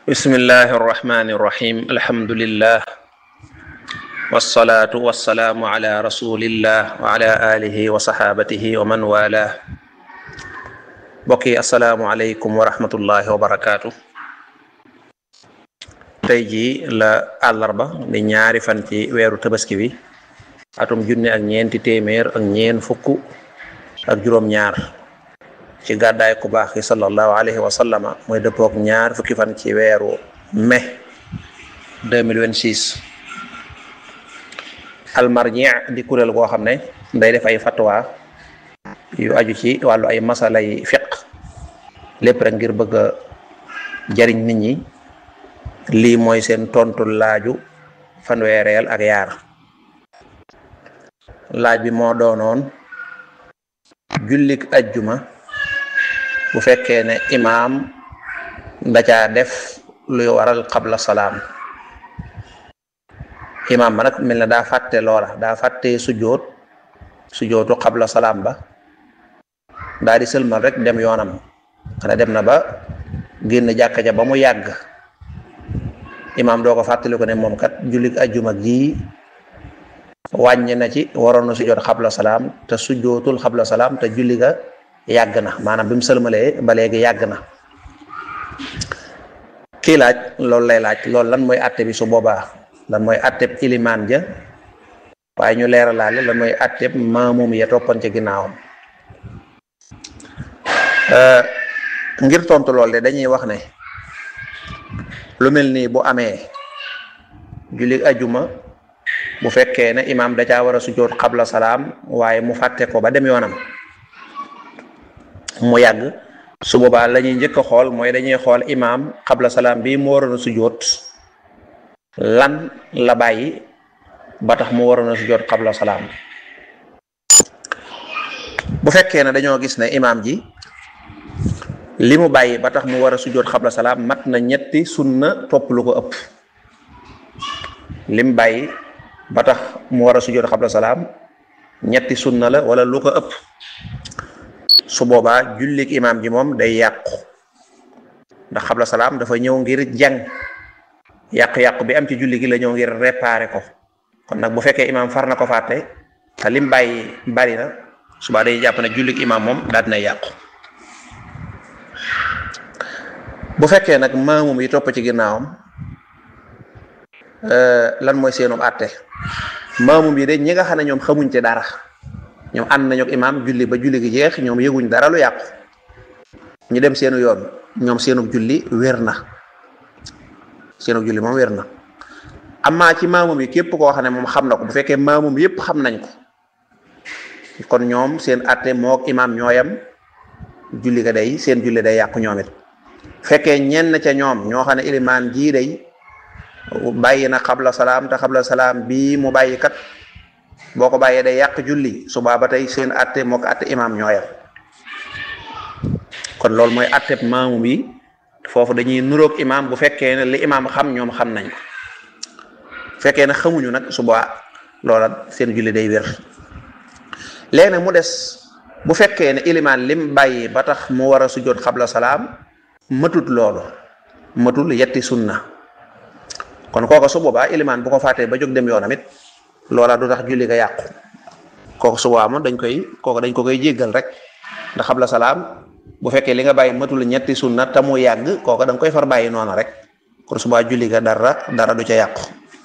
bismillahi arrahmani irrahim alhamdulillah walsalaatu walsalaamu ala rasulillah wa ala alihi wa saxaabatihi wa man wala mbokk yi asalaamu aleykum wa rahmatullahi wa barakaatu tey jii la àllarba di ñaari fan ci weeru tabaski bi atum junne ak ñeenti téeméer ak ñeen fukk ak juróom-ñaar ci gàddaay ku baax ki sallallahu alayhi wa sallama mooy dëppook ñaar fukki fan ci weeru mai 2026 almarji di kuréel goo xam ne day def ay fatwa yu aju ci wàllu ay masalay fiq lépp rek ngir bëgg a jariñ nit ñi lii mooy seen tontu laaju fanweereel ak yaar laaj bi moo doonoon jullik ajjuma bu fekkee ne imaam da caa def luy waral qabla salaam imaam ba nag mel na daa fàtte loola daa fàtte sujjoot sujjootu qabla salaam ba daa di sëlmal rek dem yoonam xanaa dem na ba génn jàkka ja ba mu yàgg imaam doo ko fàttali ko ne moom kat jullik ajjuma gii wàññi na ci waroon na sujjoot qabla salaam te sujjootul qabla salaam te julli ga yàgg na maanaam bi mu sëlmalee ba léegi yàgg na kii laaj loolu lay laaj loolu lan mooy àtte bi su boobaa lan mooy àtteb ilimaan ja waaye ñu leeralaale lan mooy àtteb maamum ya toppan ci ginnaawam ngir tontu lool de dañuy wax ne lu mel nii bu amee julli ajuma bu fekkee ne imaam da caa war a sujjoot xabla salaam waaye mu fàtte ko ba dem yoonam mu yàgg su boobaa la ñuy njëkk a xool mooy dañuy xool imaam xabla salaam bi mu waroon a sujjoot lan la bàyyi ba tax mu waroon a sujjoot xabla salaam bu fekkee ne dañoo gis ne imaam ji li mu bàyyi ba tax mu war a sujjoot xabla salaam mat na ñetti sunna topp lu ko ëpp lim bàyyi ba tax mu war a sujjoot xabla salaam ñetti sunna la wala lu ko ëpp su boobaa jullik imaam ji moom day yàqu ndax xabla salaam dafa ñëw ngir jàng yàqu-yàqu bi am ci julli gi la ñëw ngir réparer ko kon nag bu fekkee imaam far na ko fàtte te lim bàyyi bari na subaa day jàpp ne jullik imaam moom daal dina yàqu bu fekkee nag maamum yi topp ci ginnaawam lan mooy seenum àtte maamum yi de ñi nga xam ne ñoom xamuñ ci dara ñoom ànd nañu ak imaam julli ba julli gi jeex ñoom yëguñ dara lu yàqu ñu dem seenu yoon ñoom seenu julli wér na seenu julli moom wér na amaa ci maamum yi képp koo xam ne moom xam na ko bu fekkee maamum yépp xam nañ ko kon ñoom seen àtte mook imaam ñooyam julli ga day seen julli day yàqu ñoom it fekkee ñenn ca ñoom ñoo xam ne ilimaan jii day bàyyi na xabla salaam te xabla salaam bii mu bàyyi kat boo ko bàyyee day yàq julli subaa ba tey seen atte moo ko atte imaam ñooyam kon loolu mooy atte maamum yi foofu dañuy nuroog imaam bu fekkee ne li imaam xam ñoom xam nañ ko fekkee ne xamuñu nag subaa loola seen julli day wér léegi nag mu des bu fekkee ne ilimaan lim bàyyi ba tax mu war a sujjoot xabla salaam matut loolu matul yetti sunna kon kooka su boobaa ilimaan bu ko fàttee ba jóg dem yoonam it loola du tax julli ga yàqu kooku subaa moom dañ koy kooku dañ ko koy jéggal rek ndax xabla salaam bu fekkee li nga bàyyi matul ñetti sunna te mu yàgg kooku da nga koy far bàyyi noonu rek kon subaa julli ga dara dara du ca yàqu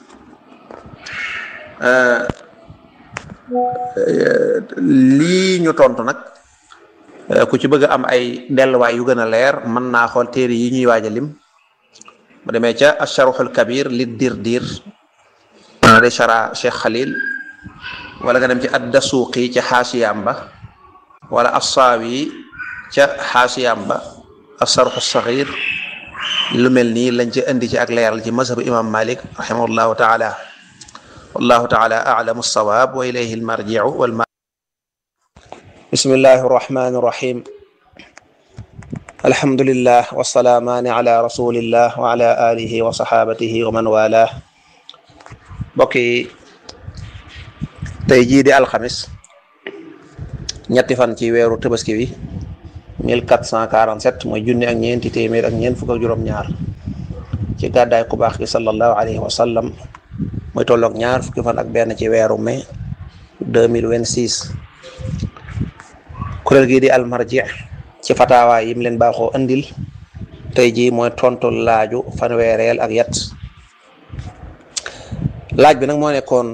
lii ñu tontu nag ku ci bëgg a am ay delluwaay yu gën a leer mën naa xool téere yi ñuy waaj a lim bu demee ca asharuxul kabir li dir dir ana de chara cheikh xalil wala nga dem ci addasuuqi ca xaasiyam ba wala assaawi ca xaasiyam ba asarxu saxir lu mel nii lañ ci indi ci ak leeral ci mazhabu imam malik rahimahullahu taala wallahu taala alamu alsawaab wa ilayhi almarjiu walma bismillahi arrahmani irrahim alhamdulillah wasalaamaani ala rasulillah wa ala alihi wa saxaabatihi wa man walah mbokk yi tey jii di alxamis ñetti fan ci weeru tabaski wi 1447 mooy junni ak ñeenti téeméer ak ñeent fukk ak juróom-ñaar ci gàddaay ku baax gi sallallahu alayhi wa sallam muy tolloog ñaar fukki fan ak benn ci weeru mai deux mille vingt six kuréel gii di almarji ci fataawa yim leen baaxoo andil tey jii mooy tontu laaju fanweereel ak yat laaj bi nag moo nekkoon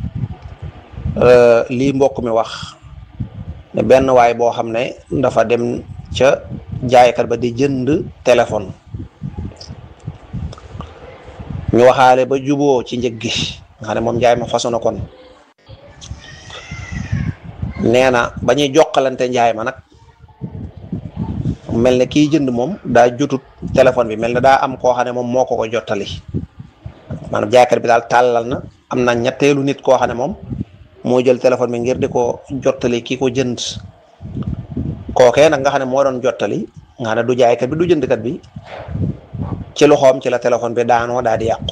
lii mbokk mi wax ne benn waay boo xam ne dafa dem ca jaaykat ba di jënd téléphone ñu waxaale ba juboo ci njëg gi nga xam ne moom njaay ma façon na kon nee na ba ñuy jokkalante njaay ma nag mel ne kiy jënd moom daa jotut téléphone bi mel ne daa am koo xam ne moom moo ko ko jottali maanaam jaaykat bi daal tàllal na am na ñetteelu nit koo xam ne moom moo jël téléphone bi ngir di ko jottali ki ko jënd kookee nag nga xam ne moo doon jottali nga xam ne du jaaykat bi du jëndkat bi ci loxoom ci la téléphone bi daanoo daal di yàqu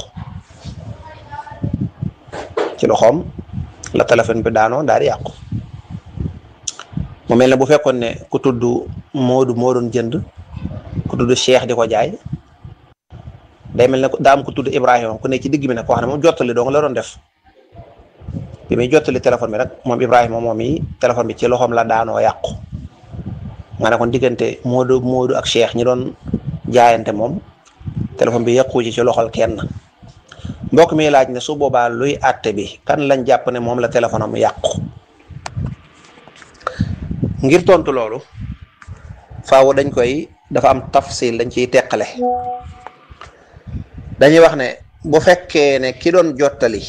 ci loxoom la téléphone bi daanoo daal di yàqu mu mel ne bu fekkoon ne ku tudd Moodu moo doon jënd ku tudd Cheikh di ko jaay day mel ne daa am ku tudd Ibrahima ku ne ci digg bi nag koo xam ne moom jottali dong la doon def bi muy jottali téléphone bi nag moom Ibrahima moom yi téléphone bi ci loxoom la daanoo yàqu nga ne kon diggante Moodu Moodu ak Cheikh ñi doon jaayante moom téléphone bi yàqu ci ci loxol kenn mbokk mi laaj ne su boobaa luy àtte bi kan lañ jàpp ne moom la téléphone am yàqu ngir tontu loolu faaw dañ koy dafa am tafsil dañ ciy teqale dañuy wax ne bu fekkee ne ki doon jottali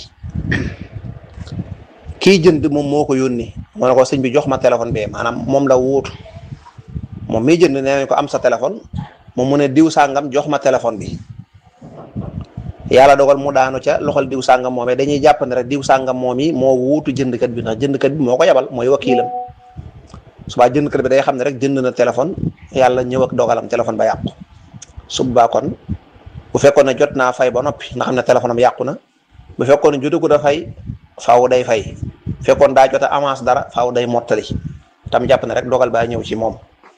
kii jënd moom moo ko yónni moo ne ko sëñ bi jox ma téléphone bi maanaam moom la wuutu moom miy jënd nee nañ ko am sa téléphone moom mu ne diw sàngam jox ma téléphone bi yàlla dogal mu daanu ca loxol diw sàngam moomee dañuy jàpp ne rek diw sàngam moom yi moo wuutu jëndkat bi ndax jëndkat bi moo ko yabal mooy wakiilam subaa jëndkat bi day xam ne rek jënd na téléphone yàlla ñëw ak dogalam téléphone ba yàqu subaa kon bu fekkoon ne jot naa fay ba noppi nga xam ne téléphone am yàqu na bu fekkoon ne jotagu da fay faaw day fay fekkoon daa jot a avance dara faaw day mottali tam jàpp ne rek dogal baa ñëw ci moom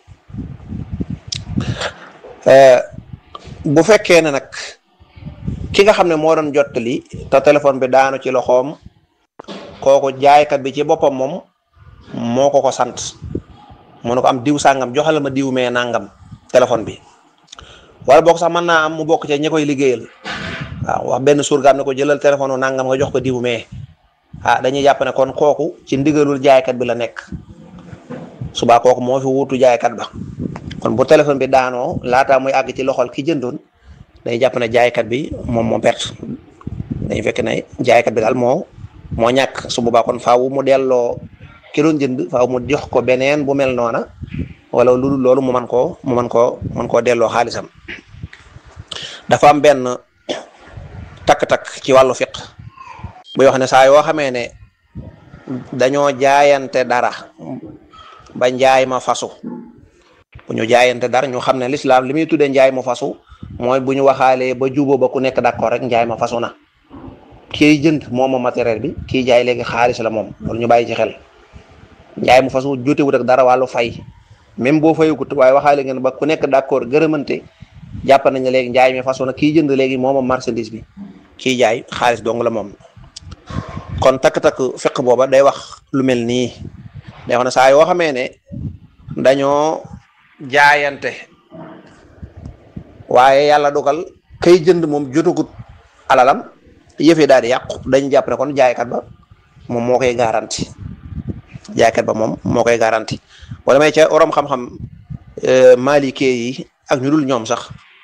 bu fekkee ne nag ki nga xam ne moo doon jottali te téléphone bi daanu ci loxoom kooku jaaykat bi ci boppam moom moo ko ko sant mu ne ko am diw sàngam joxal ma diw mee nangam téléphone bi wala boog sax mën naa am mu bokk ca ñi koy liggéeyal waaw wax benn surgaam ne ko jëlal téléphone nangam nga jox ko diw mee ah dañuy jàpp ne kon kooku ci ndigalul jaaykat bi la nekk subaa kooku moo fi wuutu jaaykat ba kon bu téléphone bi daanoo laataa muy àgg ci loxol ki jëndoon day jàpp ne jaaykat bi moom moo perte dañu fekk ne jaaykat bi daal moo moo ñàkk su boobaa kon faaw mu delloo ki doon jënd faaw mu jox ko beneen bu mel noona wala lu dul loolu mu man koo mu man koo man koo delloo xaalisam dafa am benn takk-takk ci wàllu fiq buy wax ne saa yoo xamee ne dañoo jaayante dara ba njaay ma fasu bu ñu jaayante dara ñu xam ne lislaam li muy tuddee njaay ma fasu mooy bu ñu waxaalee ba juboo ba ku nekk d'accord rek njaay ma fasu na kii jënd moom moom matériel bi kii jaay léegi xaalis la moom loolu ñu bàyyi ci xel njaay mu fasu jotewut ak dara wàllu fay même boo fayugut waaye waxaale ngeen ba ku nekk d'accord gërëmante jàpp nañ ne léegi njaay mi fasu na kii jënd léegi moom moom marchandise bi kii jaay xaalis dong la moom kon takk-takk fiq booba day wax lu mel nii day wax ne saa yoo xamee ne dañoo jaayante waaye yàlla dogal kay jënd moom jotagut alalam yëfee daal di yàqu dañu jàpp ne kon jaaykat ba moom moo koy garanti jaaykat ba moom moo koy garanti wala may ca orom xam-xam malike yi ak ñu dul ñoom sax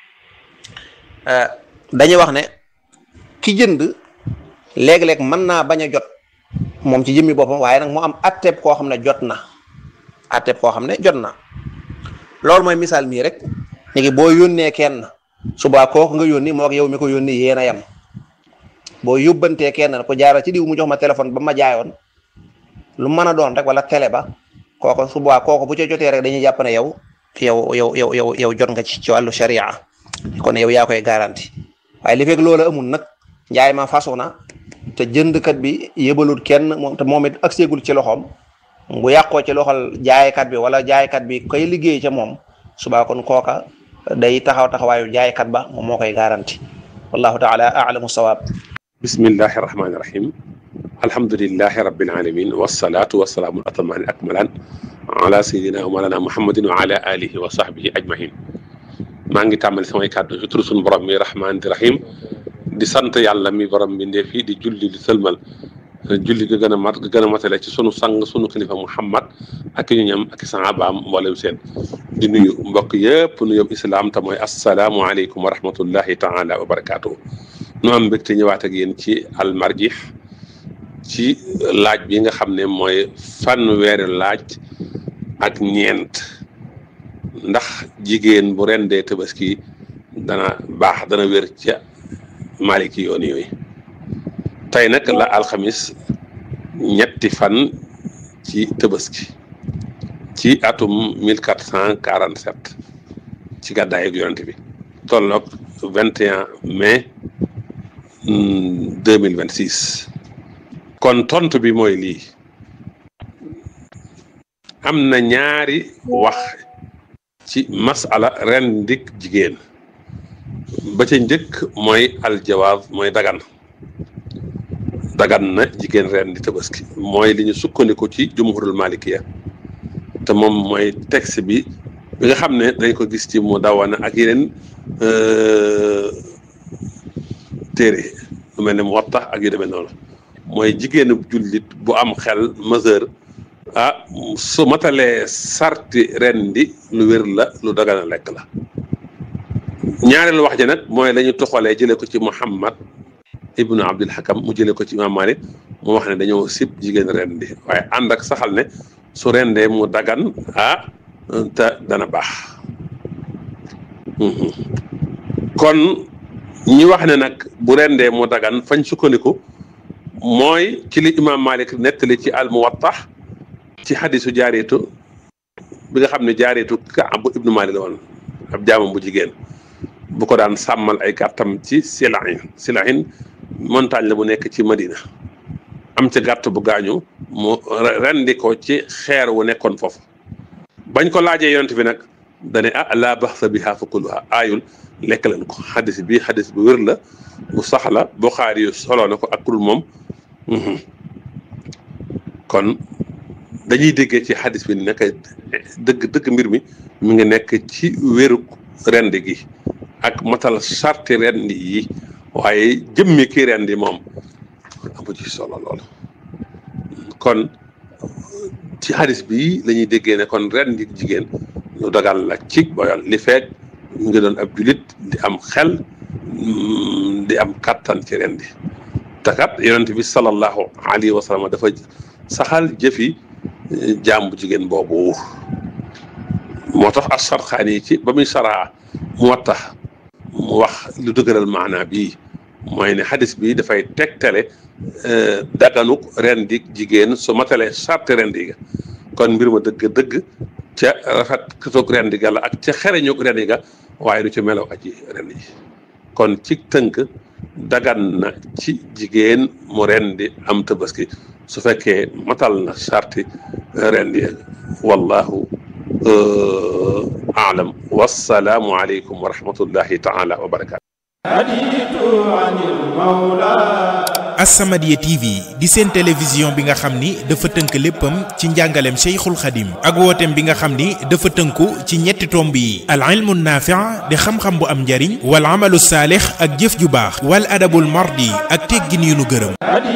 dañuy wax ne ki jënd léeg-léeg mën naa bañ a jot moom ci jëmmi boppam waaye nag mu am atteb koo xam ne jot na atteb koo xam ne jot na loolu mooy misaal mii rek léegi boo yónnee kenn subaa kooku nga yónni moo ak yow mi ko yónni yéen a yem boo yóbbantee kenn ko jaaral ci diw mu jox ma téléphone ba ma jaayoon lu mën a doon rek wala télé ba kooku subaa kooku bu ca jotee rek dañuy jàpp ne yow yow yow yow yow yow jot nga ci ci wàllu sharia kon yow yaa koy garanti waaye li fekk loolu amul nag njaay ma fasu na te jëndkat bi yëbalul kenn moom te moom it ak seegul ci loxoom bu yàqoo ci loxol jaaykat bi wala jaaykat bi koy liggéey ca moom subaa kon kooka day taxaw taxawaayu jaaykat ba moom moo koy garanti wallahu taala alamu sawaab bismillahi rahmaani rahim alhamdulilahi rabbil alamin wasalaatu wasalaamu atamaani akmalaan ala sayidina wa malana muhammadin wa ala alihi wa sahbihi ajmahin maa ngi tàmbali samay kàddu ci turu sunu borom mi rahmaani rahim di sant yàlla mi borom bi ndee fii di julli di sëlmal julli ga gën a mat ga gën a matale ci sunu sang sunu kilifa muhammad ak ñu ñam ak sahabaam mboolem seen di nuyu mbokk yëpp nuyób islaam te mooy asalaamualeykum wa rahmatullahi taala wa barakaatuhu nu am mbégte ñëwaat ak yéen ci almarjih ci laaj bi nga xam ne mooy fanweeri laaj ak ñeent ndax jigéen bu rendee tabaski dana baax dana wér ca maliki yoon yooyu tey nag la alxamis ñetti fan ci tabaski ci atum mille quatre cent quarante sept ci gàddaay ak yonent bi tolloog vingt et un mai deux mille vingt six kon tontu bi mooy lii am na ñaari wax ci masala ren ndik jigéen ba ca njëkk mooy aljawaaz mooy dagan dagan na jigéen ren di tabaski mooy li ñu sukkandiku ci jumhurul malikiya te moom mooy texte bi bi nga xam ne dañ ko gis ci mu dawana ak yeneen téere lu mel ne mu wattax ak yu demee noonu mooy jigéenu jullit bu am xel mesure ah su matalee sarti ren di lu wér la lu dagan a lekk la ñaareelu wax ji nag mooy la ñu toxalee jëlee ko ci Muhammad ibnu Abdul Hakam mu jëlee ko ci Imam Malik mu wax ne dañoo sib jigéen ren di waaye ànd ak saxal ne su rendee mu dagan ah te dana baax kon ñi wax ne nag bu rendee mu dagan fañ sukkandiku mooy ci li Imam Malik nettali ci al Muwattax ci xadisu jaareetu bi nga xam ne jaareetu Kaab bu ibnu Malik la woon ab jaamam bu jigéen bu ko daan sàmmal ay gàttam ci Silahin Silahin montagne la bu nekk ci Madina am ca gàtt bu gaañu mu rendi ko ci xeer wu nekkoon foofu bañ ko laajee yonent bi nag dane ah laa baxsa biha fa kuluha aayul lekk leen ko xadis bi xadis bu wér la bu sax la Buxaari yu soloo na ko ak kurul moom kon dañuy déggee ci xadis bi nekk dëgg dëgg mbir mi mi ngi nekk ci wéru rend gi ak matal sarti rendi yi waaye jëmmi ki rendi moom amu ci solo lool kon ci xadis bi la ñuy déggee ne kon rendi jigéen ñu dagal la ci boyal li feeg mu ngi doon ab julit di am xel di am kattan ci rendi te kat yonent bi sallallahu alayhi wa sallam dafa saxal jëfi jaam bu jigéen boobu moo tax as-Sarxaani yi ci ba muy saraa mu wattax mu wax lu dëgëral maanaa bii mooy ne xadis bi dafay tegtale daganuk rendi jigéen su matalee sarti rendi ga kon mbir ma dëgg-dëgg ca rafet katoog rendi ga la ak ca xereñuk rendi ga waaye du ci melaw aji rendi ji kon ci tënk dagan na ci jigéen mu rendi am tabaski su fekkee matal na sarti rendi wallahu aalam wassalaamu aleykum wa rahmatullahi taala wa barakatu As-Samadiyya TV di seen télévision bi nga xam ni dafa tënk léppam ci njàngaleem Cheikhul Khadim ak wooteem bi nga xam ni dafa tënku ci ñetti tomb yi al ilmu naafi' di xam-xam bu am njariñ wal amalu saalix ak jëf ju baax wal adabul mardi ak teggin yu nu gërëm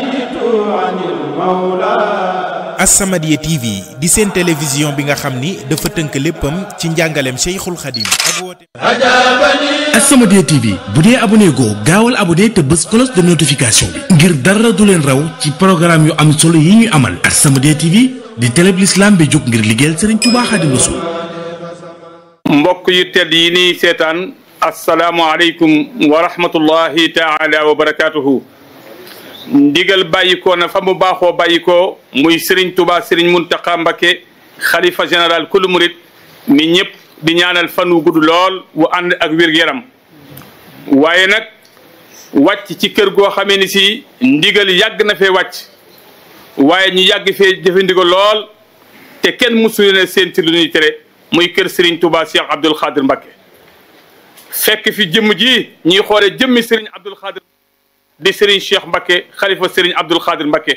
As-Samadiyya TV di seen télévision bi nga xam ni dafa tënk léppam ci njàngaleem Cheikhul Khadim ak wooteem As-Samadiyya TV bu dee abonné goo gaawal abonné te bës cloche de notification bi ngir dara du leen raw ci programme yu am solo yi ñuy amal As-Samadiyya TV di télé bi l'islam bi jóg ngir liggéeyal Serigne Touba Xaadimu Rasuul mbokk yu tedd yi nii seetaan asalaamualeykum wa rahmatullahi taala wa barakaatuhu ndigal bàyyikoo na fa mu baaxoo bàyyikoo muy Serigne Touba Serigne Mountakha Mbacké xalifa général kulu murit mi ñëpp di ñaanal fan wu gudd lool wu ànd ak wér-gu-yaram waaye nag wàcc ci kër goo xamee ni si ndigal yàgg na fee wàcc waaye ñu yàgg fee jëfe ndigal lool te kenn mësu ne seen ci lu ñuy tere muy kër Serigne Touba Cheikh Abdoul Khadir Mbacké fekk fi jëmm ji ñuy xoole jëmmi Serigne Abdul Xaadir di Serigne Cheikh Mbacke xalifa Serigne Abdul Xaadir Mbacke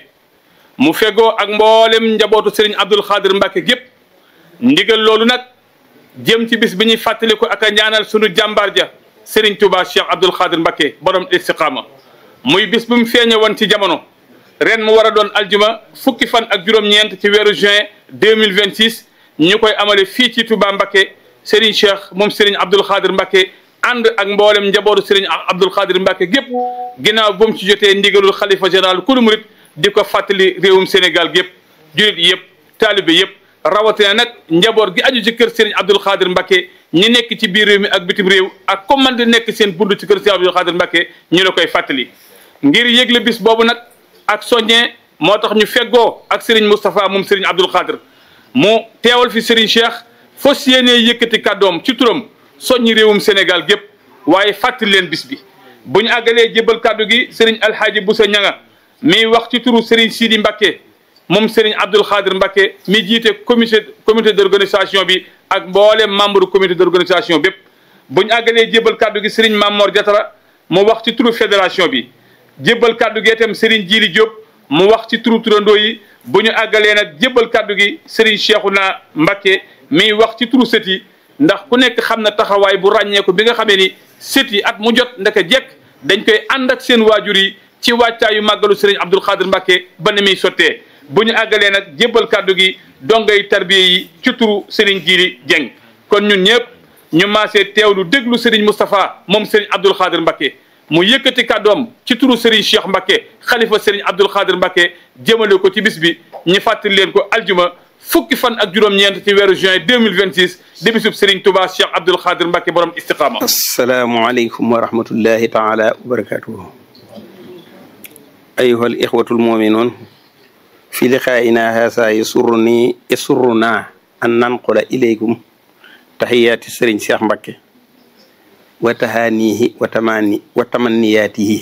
mu fegoo ak mboolem njabootu Serigne Abdul Xaadir Mbacke gépp ndigal loolu nag jëm ci bis bi ñuy fàttaliku ak a ñaanal sunu jàmbaar ja Serigne Touba Cheikh Abdul Xaadir Mbacke borom istiqaama muy bis bu mu feeñe woon ci jamono ren mu war a doon aljuma fukki fan ak juróom-ñeent ci weeru juin deux mille vingt six ñu koy amale fii ci Touba Mbacke Serigne Cheikh moom Serigne Abdul Xaadir Mbacke ànd ak mboolem njabootu Serigne Abdul Xaadir Mbacke gépp ginnaaw bu mu ci jotee ndigalul xalifa général kulu murit di ko fàttali réewum Sénégal gépp jurit yëpp taalibe yëpp rawatina nag njaboot gi aju ci kër Serigne Abdul Xaadir Mbacke ñi nekk ci biir réew mi ak bitim réew ak comme man di nekk seen bund ci kër Serigne Abdul Xaadir Mbacke ñu la koy fàttali ngir yëgle bis boobu nag ak soññee moo tax ñu feggoo ak Serigne Moustapha moom Serigne Abdul Xaadir mu teewal fi Serigne Cheikh fas yéenee yëkkati kàddoom ci turam soññi réewum Sénégal gépp waaye fàttali leen bis bi bu ñu àggalee jébal kàddu gi Serigne Alhaaji Boussa Ñanga mi wax ci turu Serigne Sidi Mbacke moom Serigne Abdul Xaadir Mbacke mi jiite comité comité d' organisation bi ak mboolem membre comité d' organisation bépp bu ñu àggalee jébal kàddu gi Serigne Mamor Diatara mu wax ci turu fédération bi jébbal kàddu gi itam Serigne Djili Diop mu wax ci turu turandoo yi bu ñu àggalee nag jébbal kàddu gi Serigne Cheikhouna Mbacke mi wax ci turu sët yi ndax ku nekk xam na taxawaay bu ràññeeku bi nga xamee ni sët yi at mu jot ndaka jekk dañ koy ànd ak seen waajur yi ci wàccaayu màggalu Serigne Abdul Xaadir Mbacke ba ni muy sottee bu ñu àggalee nag jébbal kàddu gi dongay tarbiye yi ci turu Serigne Djili Dieng kon ñun ñëpp ñu maasee teewlu déglu Serigne Moustapha moom Serigne Abdul Xaadir Mbacke mu yëkkati kàddoom ci turu Serigne Cheikh Mbacke xalifa Serigne Abdul Xaadir Mbacke jëmale ko ci bis bi ñu fàttali leen ko aljuma fukki fan ak juróom-ñeent ci weeru juin 2026 di bisub Serigne Touba Cheikh Abdul Xaadir Mbacke borom istiqaama. asalaamualeykum wa rahmatullahi taala wa barakatuhu ayuha al ixwatu almuminuun fi liqaa'ina haasa yasurruni yasurruna an nanqula ilaykum taxiyaati Serigne Cheikh Mbacke wa tahaanihi wa tamani wa tamanniyaatihi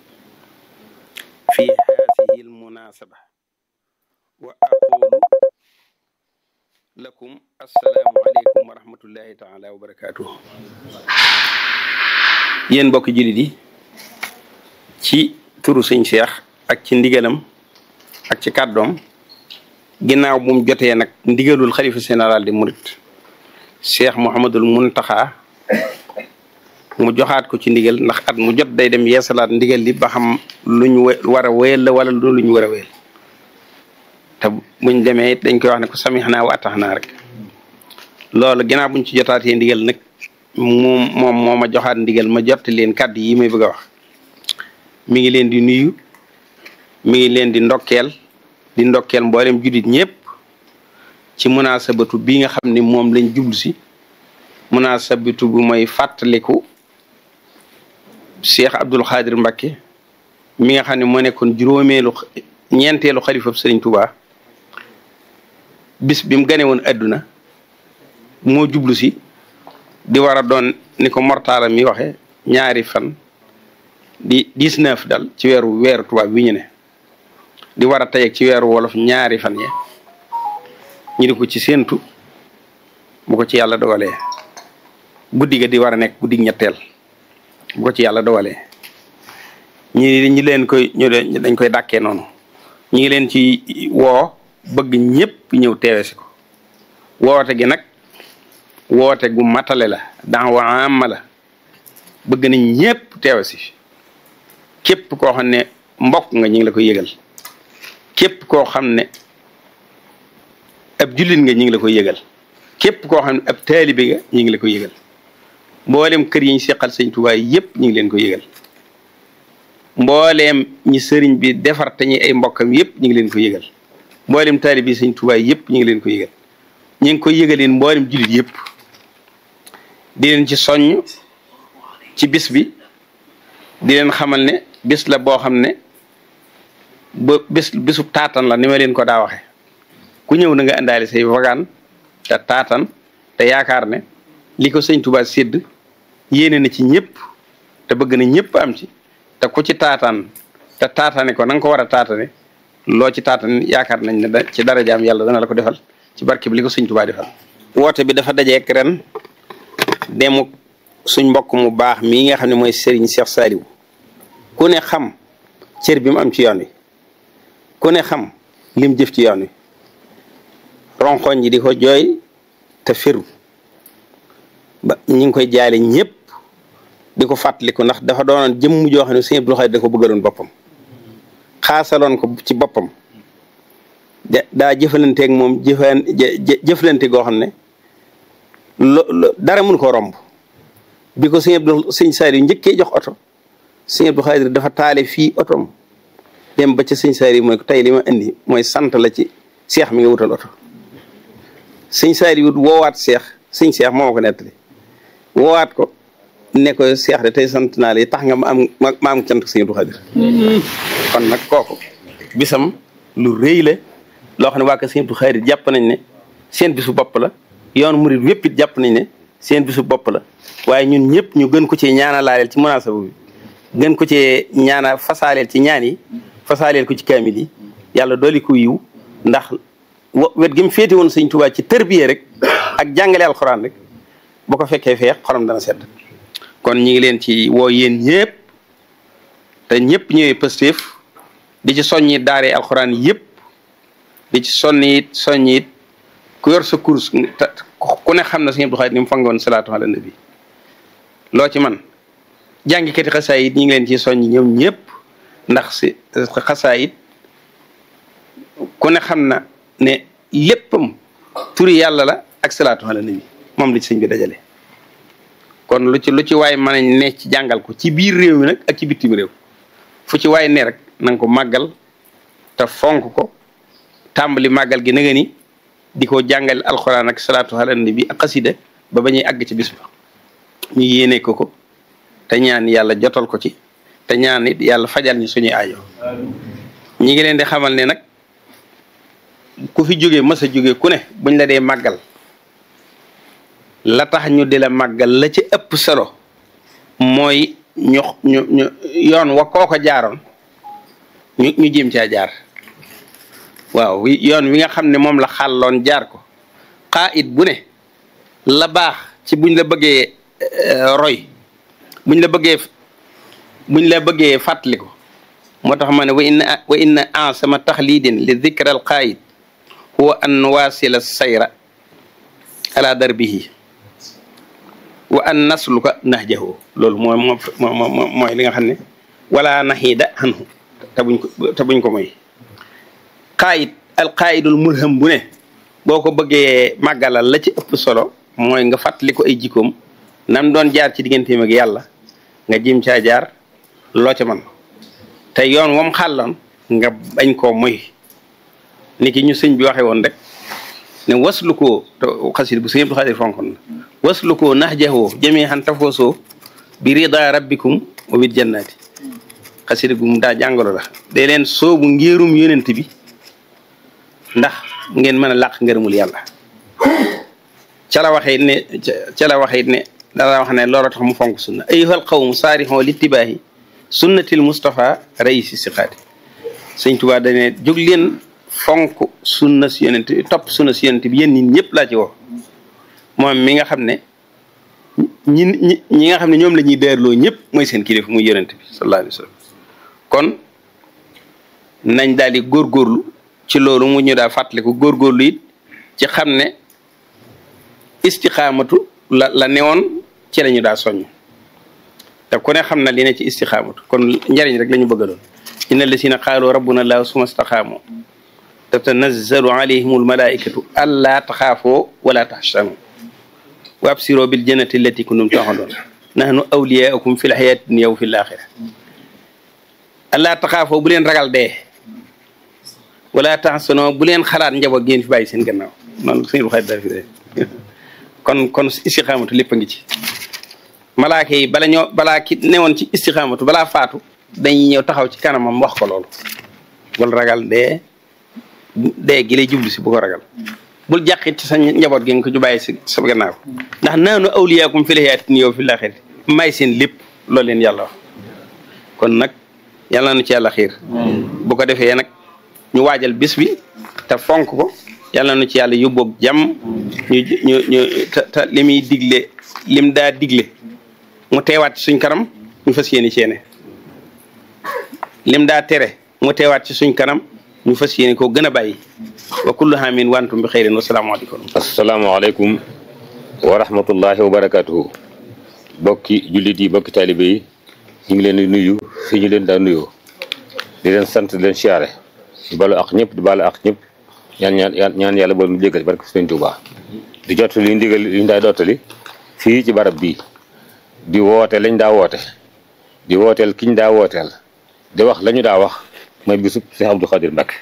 fi haadihi almunasaba wa aqulu lakum assalaamu aleykum wa rahmatullahi taala wa barakatuhu yéen mbokki jullit yi ci turu sëñ Cheikh ak ci ndigalam ak ci kàddoom ginnaaw bu mu jotee nag ndigalul xalifa général di murit Cheikh Mouhamadul Muntaxa mu joxaat ko ci ndigal ndax at mu jot day dem yeesalaat ndigal li ba xam luñ war a wéyal la wala lu luñ war a wéyal te buñ demee it dañ koy wax ne ko samix naa wa atax naa rek loolu ginnaaw buñ ci jotaatee ndigal nag moom moom moo ma joxaat ndigal ma jotti leen kàddu yi may bëgg a wax mi ngi leen di nuyu mi ngi leen di ndokkeel di ndokkeel mboolem juddit ñëpp ci munaasabatu bi nga xam ne moom lañ jublu si munaasabatu bu mooy fàttaliku Cheikh Abdul Xaadir Mbacke mi nga xam ne moo nekkoon juróomeelu ñeenteelu xalifab Sëriñ Tuubaa bis bi mu gane woon adduna moo jublu si di war a doon ni ko mortaala mi waxe ñaari fan di dix-neuf dal ci weeru weeru tubaab bi ñu ne di war a tey ci weeru wolof ñaari fan ya ñu di ko ci séentu bu ko ci yàlla dogalee guddi ga di war a nekk guddi ñetteel bu ko ci yàlla dogalee ñi ñi leen koy ñu dañ koy dàkkee noonu ñu ngi leen ci woo bëgg ñëpp ñëw teewe si ko woote gi nag woote gu matale la daawa amma la bëgg nañ ñëpp teewe si képp koo xam ne mbokk nga ñu ngi la koy yëgal képp koo xam ne ab jullit nga ñu ngi la koy yëgal képp koo xam ne ab taalibe nga ñu ngi la koy yëgal mboolem kër yi ñu seqal sëñ Tuubaa yëpp ñu ngi leen koy yëgal mbooleem ñi sëriñ bi defar te ñi ay mbokkam yëpp ñu ngi leen koy yëgal mboolem taalibe yi sëñ Tuubaa yëpp ñu ngi leen koy yëgal ñu ngi koy yëgaleen mboolem jullit yëpp di leen ci soññ ci bis bi di leen xamal ne bis la boo xam ne ba bis bisu taatan la ni ma leen ko daa waxe ku ñëw na nga indaale say wagaan te taatan te yaakaar ne li ko sëñ Tuubaa sédd yéene na ci ñëpp te bëgg na ñëpp am ci te ku ci taataan te taatane ko na nga ko war a taatane loo ci taatan yaakaar nañ ne da ci dara jaam yàlla dana la ko defal ci barke bi li ko sëñ Tuubaa defal woote bi dafa dajeek ren demuk suñ mbokk mu baax mii nga xam ne mooy Serigne Cheikh Saliou ku ne xam cër bi mu am ci yoon wi ku ne xam lim jëf ci yoon wi ronkoñ ji di ko jooy te firu ba ñi ngi koy jaale ñëpp di ko fàttaliku ndax dafa doonoon jëmm joo xam ne Sëñ Abdou Khadre da ko bëggaloon boppam xaasaloon ko ci boppam daa jëfalanteeg moom jëfan jëflante goo xam ne lo dara mun koo romb bi ko Sëñ Abdou Sëñ Saliou njëkkee jox oto Sëñ Abdou Khadre dafa taale fii otom dem ba ca Sëñ Saliou mooy ko tey li ma indi mooy sant la ci seex mi nga wutal oto Sëñ Saliou woowaat seex sëñ seex moo ma ko nettali woowaat ko ne ko seex de tey sant naa la tax nga ma am ma am cant Sëñ Abdou Khadre kon nag kooku bisam lu rëy la loo xam ne waa ko Sëñ Abdou Khadre jàpp nañ ne seen bisu bopp la yoon murid wépp it jàpp nañ ne seen bisu bopp la waaye ñun ñëpp ñu gën ko ci ñaanalaaleel ci munaasaba bi gën ko ci ñaana fasaaleel ci ñaan yi fasaaleel ko ci kaamil yi yàlla dooli ko yiw ndax wet gi mu féete woon Sëñ Tuubaa ci tërbiye rek ak jàngale alxuraan rek bu ko fekkee feex xolam dana sedd kon ñi ngi leen ci woo yéen ñëpp te ñëpp ñëwee Pastef di ci soññi daaree alxuraan yëpp di ci sonni it soññi it ku yor sa course ku ne xam na Sëñ Abdou Khadre ni mu fangoon salaatu ala nabi loo ci man jàngikati xasaay it ñi ngi leen ci soññi ñoom ñëpp ndax si xasaay it ku ne xam na ne léppam turi yàlla la ak salaatu ala nabi moom la ci sëñ bi dajale kon lu ci lu ci waay mën a ne ci jàngal ko ci biir réew mi nag ak ci bitim réew fu ci waay ne rek na nga ko màggal te fonk ko tàmbali màggal gi na nga ni di ko jàngal alxuraan ak salaatu ala nabi ak xasida ba ba ñuy àgg ci bis ba ñu yéene ko ko te ñaan yàlla jotal ko ci te ñaan it yàlla fajal ñu suñuy aajo ñi ngi leen di xamal ne nag ku fi jógee mas a jógee ku ne buñ la dee màggal la tax ñu di la màggal la ci ëpp solo mooy ñu ñu ñu yoon wa kooko jaaroon ñu ñu jéem caa jaar waaw yoon wi nga xam ne moom la xàlloon jaar ko xaa it bu ne la baax ci buñ la bëggee roy buñ la bëggee buñ la bëggee fàttali ko moo tax ma ne wa inna wa inna ansama taxlidin li dikra al qaayid huwa an waasila sayra ala darbihi wa an nasluka nahjahu loolu mooy moo mooy li nga xam ne wala naxiida anhu te buñ ko te buñ ko moy qaayid al qaayidul mulham bu ne boo ko bëggee màggalal la ci ëpp solo mooy nga fàttali ko ay jikkoom nam doon jaar ci digganteem ak yàlla nga jim caa jaar loo ca man te yoon wam xàlloon nga bañ koo moy ni ki ñu sëñ bi waxe woon rek ne waslu koo te xasid bu sëñ Abdou Khadre fonkon na waslu koo nahjahu jami'an tafoosoo bi rida rabbikum wa bil jannati xasida gu mu daa jàngalo la day leen soobu ngéerum yonent bi ndax ngeen mën a làq ngërëmul yàlla ca la waxee ne ca la waxee ne dara wax ne loolu tax mu fonk sunna ayyuhal qawmu saarixoo littibaahi sunnatil Mustafa raisi siqaati sëñ Tuubaa dane jóg leen fonk sunna si yonent topp sunna si yonent bi yéen nit ñëpp laa ci woo moom mi nga xam ne ñi ñi ñi nga xam ne ñoom la ñuy deerloo ñëpp mooy seen kilifa muy yonent bi sallallahu alayhi wa sallam kon nañ daal di góorgóorlu ci loolu mu ñu daa fàttaliku góorgóorlu it ci xam ne istixaamatu la la newoon ci la ñu daa soññ te ku ne xam na li ne ci istixaamatu kon njariñ rek la ñu bëgg a doon inna lasina qaalu rabbuna allahu suma staxaamu tatanazzalu alayhim almalaikatu allaa taxaafoo wala taxsanu wa absiroo bil jannati allati kuntum tuu'aduun nahnu awliyaakum fi lxayaati dunya wa fi laaxira allaa taxaafoo bu leen ragal dee wala taxsanoo bu leen xalaat njaboot ngeen fi bàyyi seen gannaaw noonu suñu xarit dara fi de kon kon istixaamatu lépp a ngi ci malaaka yi bala ñoo balaa ki newoon ci istixaamatu balaa faatu dañuy ñëw taxaw ci kanamam wax ko loolu bul ragal dee dee gi lay jublu si bu ko ragal bul jàqit ci sa njaboot gi nga ko ju bàyyi si sa gannaaw ndax naanu awliyaakum fi lxayaati yow fi laaxirati may seen lépp loolu leen yàlla wax kon nag yàlla nu ci yàlla xiir bu ko defee nag ñu waajal bis bi te fonk ko yàlla nu ci yàlla yóbboog jàmm ñu ñu ñu te te li muy digle lim daa digle mu teewaat ci suñ kanam ñu fas yéene ceene lim daa tere mu teewaat ci suñ kanam ñu fas yéene koo gën a bàyyi wa kullu haamin wa antum bi xeyrin wasalaamaaleykum asalaamaaleykum wa rahmatullahi wa barakatuhu bokki jullit yi bokki taalibe yi ñu ngi leen di nuyu fi ñu leen daa nuyoo di leen sant di leen siyaare di balu ak ñëpp di balu ak ñëpp ñaan ñaan ñaan yàlla bool mu jégal barke Sëriñ Tuubaa di jot li ndigal li ñu daa dottali fii ci barab bii di woote lañ daa woote di wooteel kiñ daa wooteel di wax la ñu daa wax mooy bisub Cheikh Abdou Khadir Mbacke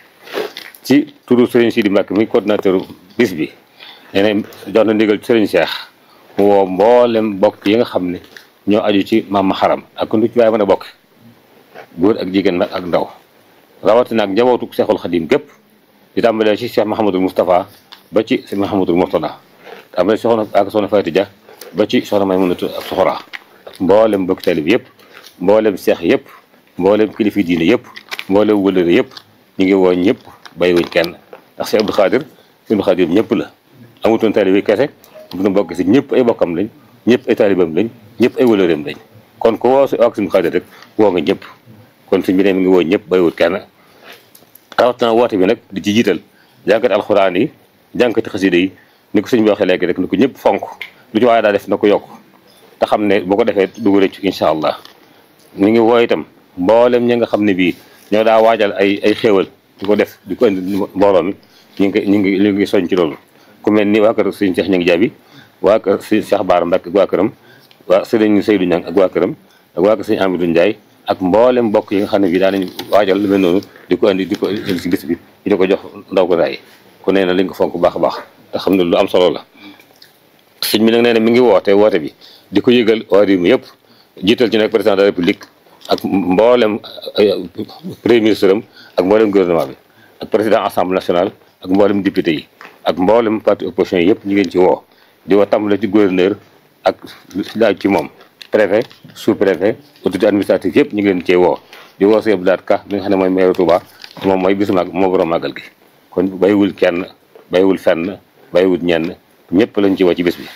ci turu Serigne Sidi Mbacke mi coordinateur bis bi nee na jox na ndigal Serigne Cheikh mu woo mboolem bokk yi nga xam ne ñoo aju ci maam xaram ak ku ci waaye mën a bokk góor ak jigéen nag ak ndaw rawatina ak njabootu Cheikhul Khadim gépp di tàmbalee ci Cheikh Mahamadul Moustapha ba ci Cheikh Mahamadul Mourtada tàmbalee soxna ak soxna Fatou Dia ba ci soxna Maymunatu ak Soxora mboolem bokk taalib yëpp mboolem seex yëpp mboolem kilifi diine yëpp mboolem wëlëre yëpp ñu ngi woo ñëpp bàyyiwuñ kenn ndax si Abdou Khadir si Abdou Khadir ñëpp la amutoon taalib yi kese bu ñu bokk si ñëpp ay bokkam lañ ñëpp ay taalibam lañ ñëpp ay wëlëreem lañ kon ku woo si ak si Abdou Khadir rek woo nga ñëpp kon suñ bi ne mi ngi woo ñëpp bàyyiwut kenn rawatina woote bi nag di ci jiital jànkati alxuraan yi jànkati xasida yi ni ko sëñ bi waxee léegi rek ni ko ñëpp fonk lu ci waaye daa def na ko yokk te xam ne boo ko defee dugg rëcc incha allah ñu ngi woo itam mboolem ñi nga xam ne bii ñoo daa waajal ay ay xéewal di ko def di ko indi mbooloo mi ñu ngi ñu ngi ñu ngi soñ ci loolu ku mel ni waa kër sëñ Cheikh Ñangi Jaabi waa kër sëñ Cheikh Baara Mbacke ak waa këram waa sëriñ Seydou Ñang ak waa këram ak waa kër sëñ Amadou Ndiaye ak mboolem mbokk yi nga xam ne bii daa nañ waajal lu mel noonu di ko indi di ko indi si bis bi di ko jox ndaw ko daay ku nee na liñ ko fonk baax a baax te xam ne lu am solo la sëñ bi nag nee na mi ngi woote woote bi di ko yëgal waa réew mi yëpp jiital ci nag président de la république ak mboolem premier ministre am ak mboolem gouvernement bi ak président assemblée nationale ak mboolem député yi ak mboolem parti opposition yi yëpp ñu ngeen ci woo di woo tàmbale ci gouverneur ak laaj ci moom préfet sous préfet autorité administrative yëpp ñu ngi leen cee woo di woo sëñ Abdoulaye Ka bi nga xam ne mooy maire Touba moom mooy bisu mag moo borom màggal gi kon bàyyiwul kenn bàyyiwul fenn bàyyiwul ñenn ñëpp lañ ci woo ci bés bi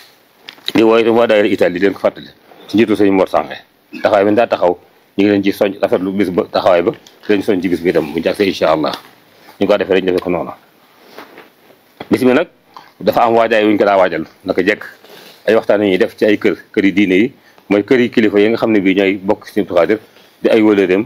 di woo itam waa daayira Italie di leen ko fàttali ci njiitu sëñ Mor Sange taxawaay bi daa taxaw ñu ngi leen ci soñ rafetlu bis ba taxawaay ba di leen soñ ci bis bi itam bu jàgsee incha allah ñu ko defee rek ñu defee ko noonu bis bi nag dafa am waajaay wuñ ko daa waajal naka jekk ay waxtaan ñuy def ci ay kër kër yi diine yi mooy kër yi kilifa yi nga xam ne bii ñooy bokk ci Abdou Khadir di ay wëlëreem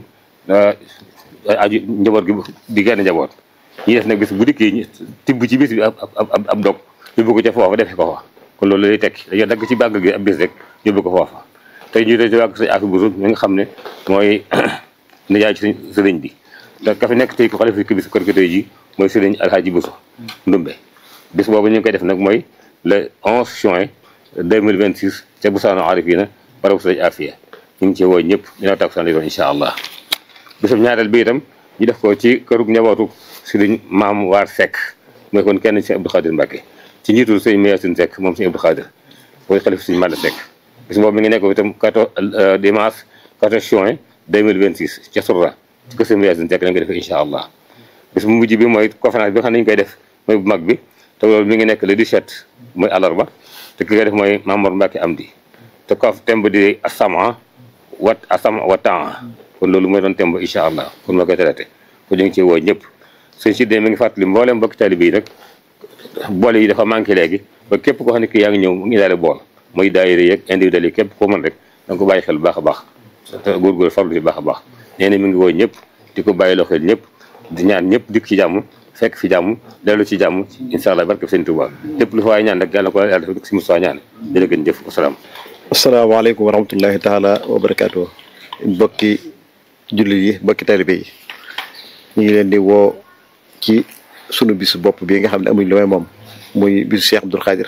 aju njaboot gi di genn njaboot ñi def nag bis bu dikkee tibb ci bis bi ab ab ab dog yóbbu ko ca foofa defee ko fa kon loolu lay tekki dañoo dagg ci bàgg gi ab bis rek yóbbu ko foofa tey ñu ci wàgg sañ afi busu mi nga xam ne mooy nijaay ci sëriñ bi te ka fi nekk tey ko xalifa ki bis kër tey ji mooy sëriñ alhaaji busu ndumbe bis boobu ñu ngi koy def nag mooy le 11 juin 2026 ca busaano arifina barabu sëriñ afiya ñu ngi ci woo ñëpp dina tak san doon incha allah bisub ñaareel bi itam ñu def ko ci kërug njabootu sëriñ maam waar Seck mooy kon kenn ci Abdou Khadir Mbacke ci njiitu sëñ Mayasin Seck moom sëñ Abdou Khadir mooy xalif sëñ Malla Seck bis boobu mi ngi nekk itam 14 dimanche 14 juin 2026 ca Sourda ci kër sëñ Mayasin Seck lañ koy defee incha allah bis bu mujj bi mooy conférence bi nga xam ne ñu koy def mooy bu mag bi te loolu mi ngi nekk le 17 mooy àllarba te ki koy def mooy Mamour Mbacke Amdi te ko temb di asama wat asama wa temps kon loolu mooy doon temb incha allah kon ma koy traité kon ñu ngi ci woo ñëpp sëñ si mi ngi fàttali mboolem mbokki taalibe yi nag boole yi dafa manqué léegi ba képp koo xam ne kii yaa ngi ñëw mu ngi daale bool muy daayira yeeg individuel yi képp koo mën rek da nga ko bàyyi xel bu baax a baax te góorgóor farlu ci baax a baax nee na mi ngi woo ñëpp di ko bàyyi loo xel ñëpp di ñaan ñëpp dikk ci jàmm fekk fi jàmm dellu ci jàmm incha allah barke sëñ Tuubaa lépp lu fa waay ñaan rek yàlla ko yàlla def si Moussa ñaan jërë ngeen jëf wasalaam asalaamaaleykum wa rahmatullahi taala wa barakaatu bokki jullit yi bokki taalibe yi ñu ngi leen di woo ci sunu bisu bopp bi nga xam ne amuñ lu may moom muy bisu Cheikh Abdou Khadir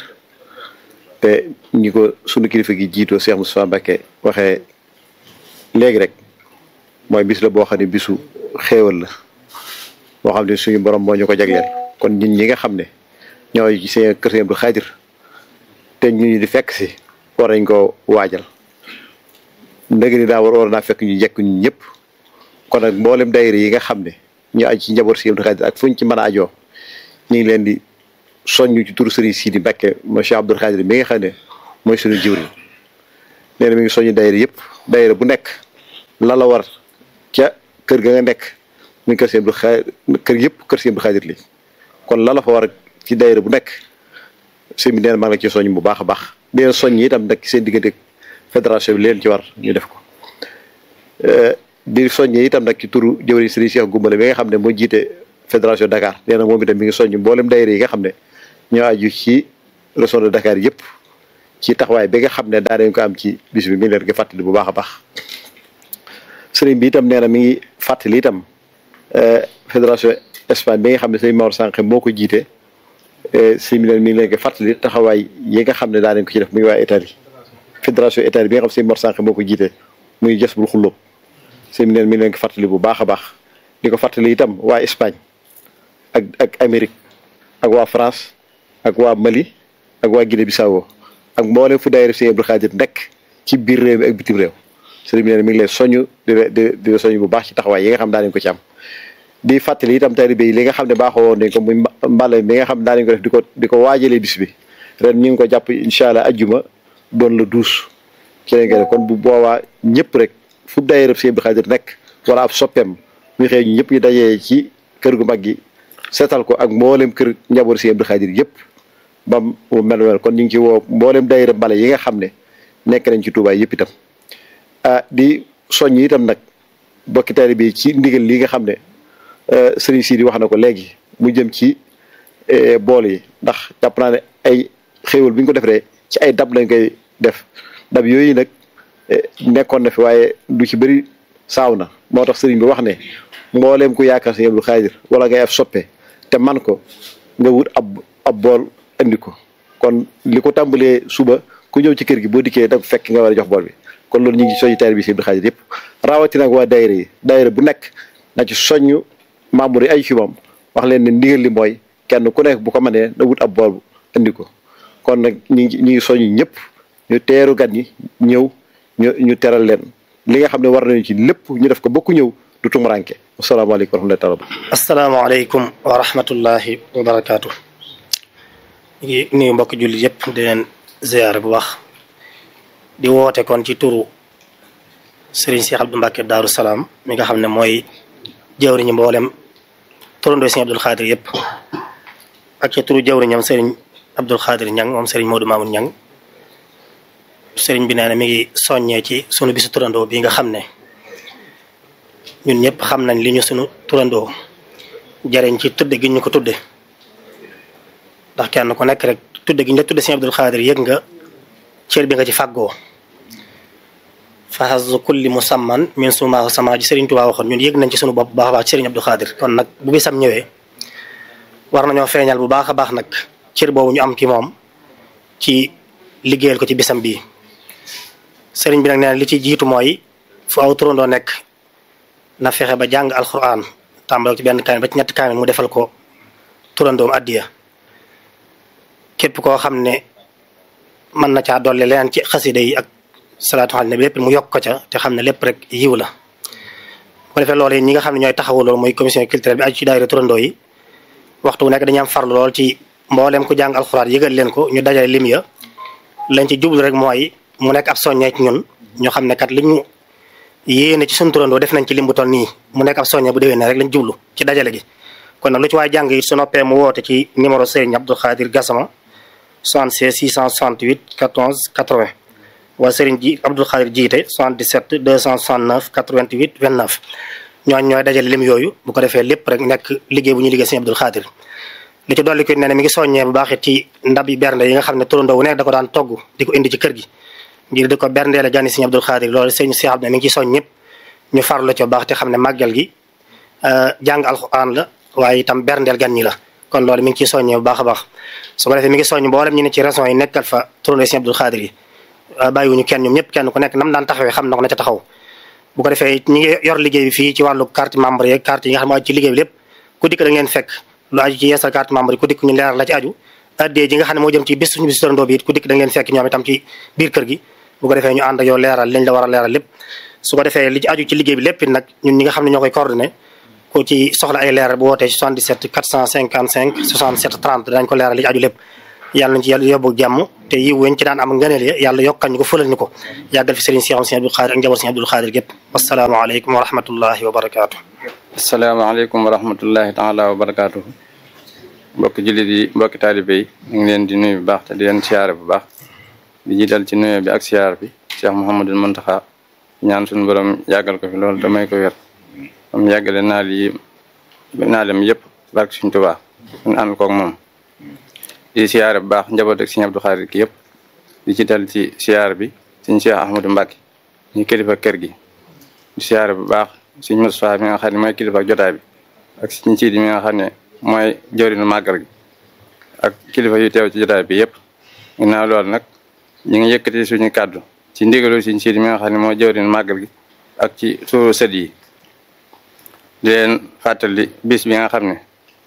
te ñi ko sunu kilifa gi jiitoo Cheikh Moustapha Mbacké waxee léegi rek mooy bis la boo xam ne bisu xéewal la boo xam ne suñu borom moo ñu ko jagleel kon ñun ñi nga xam ne ñooy ci seen kër Cheikh Abdou Khadir te ñu ñu di fekk si war nañ ko waajal ndëgg ni daa war war naa fekk ñu jekk ñu ñëpp kon nag mboolem daayira yi nga xam ne ñu aj ci njaboot Cheikh Abdou Khadir ak fuñ ci mën a ajoo ñu ngi leen di soññu ci turu Serigne Sidi Mbacké mo Cheikh Abdou Khadir mi nga xam ne mooy suñu jiwriñ nee na mi ngi soññi daayira yëpp daayira bu nekk la la war ca kër ga nga nekk mi ngi kër seen bu xa kër yëpp kër seen bu xaadir li kon la la fa war ci daayira bu nekk sëñ bi nee na maa ngi la ci soññ bu baax a baax di leen soññ itam nag seen diggante fédération bi leen ci war ñu def ko di soññee itam nag ci turu jëwriñ Serigne Cheikh Goumbale bi nga xam ne moo jiite fédération Dakar nee na moom itam mi ngi soññ mboolem daayira yi nga xam ne ñoo aju ci région de Dakar yëpp ci taxawaay bi nga xam ne daa dañ ko am ci bis bi mi ngi leen di fàttali bu baax a baax sëriñ bi itam nee na mi ngi fàttali itam fédération Espagne bi nga xam ne sëriñ Maodo Sànq moo ko jiite sëriñ bi mi ngi leen di fàttali taxawaay yi nga xam ne daa dañ ko ci def muy waa Italie fédération Italie bi nga xam ne sëriñ Maodo Sànq moo ko jiite muy jës bul xullóob sëriñ bi mi ngi leen di fàttali bu baax a baax di ko fàttali itam waa Espagne ak ak Amérique ak waa France ak waa Mali ak waa Guinée Bissau ak mboolem fu daayira Sëriñ Abdou Khadir nekk ci biir réew mi ak bitim réew sëriñ bi nee na mi ngi leen soññ di di di soññ bu baax ci taxawaay yi nga xam daa nañ ko ci am di fàttali itam taalibe yi li nga xam ne baaxoo woon nañ ko muy mbale bi nga xam daa nañ ko def di ko di ko waajalee bis bi ren ñu ngi ko jàpp incha allah ajjuma doon la douze ci lañ koy def kon bu boobaa ñëpp rek fu daayira Sëriñ Abdou Khadir nekk wala ab soppeem muy xëy ñu ñëpp ñu dajee ci kër gu mag gi seetal ko ak mboolem kër njaboot Sëriñ Abdou Khadir yëpp ba mu mel mel kon ñu ngi ci woo mboolem daayira mbale yi nga xam ne nekk nañ ci Touba yëpp itam ah di soññ itam nag bokki taalibe bi ci ndigal li nga xam ne sëriñ Sidi wax na ko léegi mu jëm ci bool yi ndax jàpp naa ne ay xéewal bi ñu ko defee ci ay dab lañ koy def dab yooyu nag nekkoon na fi waaye du ci bëri saaw na moo tax sëriñ bi wax ne mbooleem ku yaakaar Sëriñ Abdou Khadir wala ngay af soppe te man ko nga wut ab ab bool indi ko kon li ko tàmbalee suba ku ñëw ci kër gi boo dikkee da fekk nga war a jox bool bi kon loolu ñu ngi soññu taalibe bi Sëriñ Abdou Khadir yëpp raawati nag waa daayira yi daayira bu nekk na ci soññ membre yi ay ci moom wax leen ne ndigal li mooy kenn ku nekk bu ko mënee na wut ab bool indi ko kon nag ñu ngi ñu ngi soññ ñëpp ñu teeru gan ñi ñëw ñu ñu teral leen li nga xam ne war nañu ci lépp ñu def ko bokku ñëw du tumuranke asalaamaaleykum wa rahmatullahi taala asalaamaaleykum wa rahmatullahi wa barakaatu ñu ngi nuyu mbokk jullit yëpp di leen ziyaare bu baax di woote kon ci turu Serigne Cheikh Abdou Mbacke Daaru Salaam mi nga xam ne mooy jawriñu mboolem turandoo Serigne Abdou Khadir yëpp ak ci turu jawriñam Serigne Abdou Khadir Ñang moom Serigne Modou Mamoun Ñang Serigne bi nee na mi ngi soññee ci sunu bisu turandoo bi nga xam ne ñun ñëpp xam nañ li ñu sunu turandoo jariñ ci tudde gi ñu ko tudde ndax kenn ku nekk rek tudde gi ñu la tudde Serigne Abdou Khadir yëg nga cër bi nga ci fàggoo fahazu kulli musamman min sumaahu sama ji Serigne Touba waxoon ñun yëg nañ ci sunu bopp bu baax a baax ci Serigne Abdou Khadir kon nag bu bisam ñëwee war nañoo feeñal bu baax a baax nag cër boobu ñu am ci moom ci liggéeyal ko ci bisam bii Serigne bi nag nee na li ci jiitu mooy fu aw turandoo nekk na fexe ba jàng alquran tàmbale ci benn kaamil ba ci ñetti kaamil mu defal ko turandoom addiya képp koo xam ne mën na caa dolli leneen ci xasida yi ak salaatu ala nabi lépp mu yokk ko ca te xam ne lépp rek yiw la bu ko defee loolu yi ñi nga xam ne ñooy taxawu loolu mooy commission culturelle bi aju ci daayira turandoo yi waxtu wu nekk dañuy am farlu lool ci mbooleem ku jàng alxuraan yëgal leen ko ñu dajale lim ya lañ ci jublu rek mooy mu nekk ab soññee ci ñun ñu xam ne kat li ñu yéene ci suñu turandoo def nañ ci lim bu toll nii mu nekk ab soññee bu déwénee rek lañ jublu ci dajale gi kon nag lu ci waay jàng it su noppee mu woote ci numéro Serigne Abdou Khadir Gassama 76 668 14 80 waa Serigne ji Abdou Khadir jiite 77 269 88 29 ñooñ ñooy dajale lim yooyu bu ko defee lépp rek nekk liggéey bu ñuy liggéey Serigne Abdou Khadir li ci dolli ko ne ne mi ngi soññee bu baax it ci ndab yi bernde yi nga xam ne turandoo wu nekk da ko daan togg di ko indi ci kër gi ngir di ko berndeele gani Serigne Abdou Khadir loolu sëñ Cheikh Abdou mi ngi ciy soñ ñëpp ñu farlu ci bu baax te xam ne màggal gi jàng alxuraan la waaye itam berndeel gan ñi la kon loolu mi ngi ciy soññee bu baax a baax su ko defee mi ngi soññ mboolem ñu ne ci régions yi nekkal fa turandoo Serigne Abdou Khadir yi bàyyiwuñu kenn ñoom ñëpp kenn ku nekk nam daan taxawee xam na ko na ca taxaw bu ko defee ñi ngi yor liggéey bi fii ci wàllu carte membre yeeg carte yi nga xam ne aju ci liggéey bi lépp ku dikk da ngeen fekk lu aju ci yeesal carte membre yi ku dikk ñu leeral la ci aju addee ji nga xam ne moo jëm ci bis suñu bis turandoo bi it ku dikk da ngeen fekk ñoom itam ci biir kër gi bu ko defee ñu ànd ak yow leeral liñ la war a leeral lépp su ko defee li ci aju ci liggéey bi lépp it nag ñun ñi nga xam ne ñoo koy coordonné ku ci soxla ay leeral bu wootee ci 77 455 67 30 danañ ko leeral li ci aju lépp yàlla nañ ci yàlla yóbbu jàmm te yiw weñ ci daan am ngëneel ya yàlla yokkal ñu ko fëlal ñu ko yàggal fi sëriñ Cheikh Sëriñ Abdou Khadir ak njaboot Sëriñ Abdou Khadir gépp asalaamaaleykum wa rahmatullahi wa barakaatu asalaamaaleykum wa rahmatullahi taala wa barakaatu mbokki jullit yi mbokki taalibe yi ñu ngi leen di nuyu bu baax te di leen siyaare bu baax di jiital ci nuyoo bi ak siyaar bi Cheikh Mouhamadul Muntaxa ñaan suñu borom yàggal ko fi loolu damay ko wér am yàggale naal yi naalem yëpp barke suñ Tuubaa ñu ànd koog moom di siyaare bu baax njaboot ak Sëriñ Abdou Khadir ki yëpp di jiital ci siyaar bi Sëriñ Cheikh Ahmadou Mbacke ñu kilifa kër gi di siyaare bu baax Sëriñ Moustapha mi nga xam ne mooy kilifa jotaay bi ak Sëriñ Siidi mi nga xam ne mooy jëriñu màggal gi ak kilifa yu teew ci jotaay bi yëpp ginnaaw loolu nag ñu ngi yëkkati suñu kàddu ci ndigalu Sëriñ Siidi mi nga xam ne mooy jëriñu màggal gi ak ci suuru sët yi di leen fàttali bis bi nga xam ne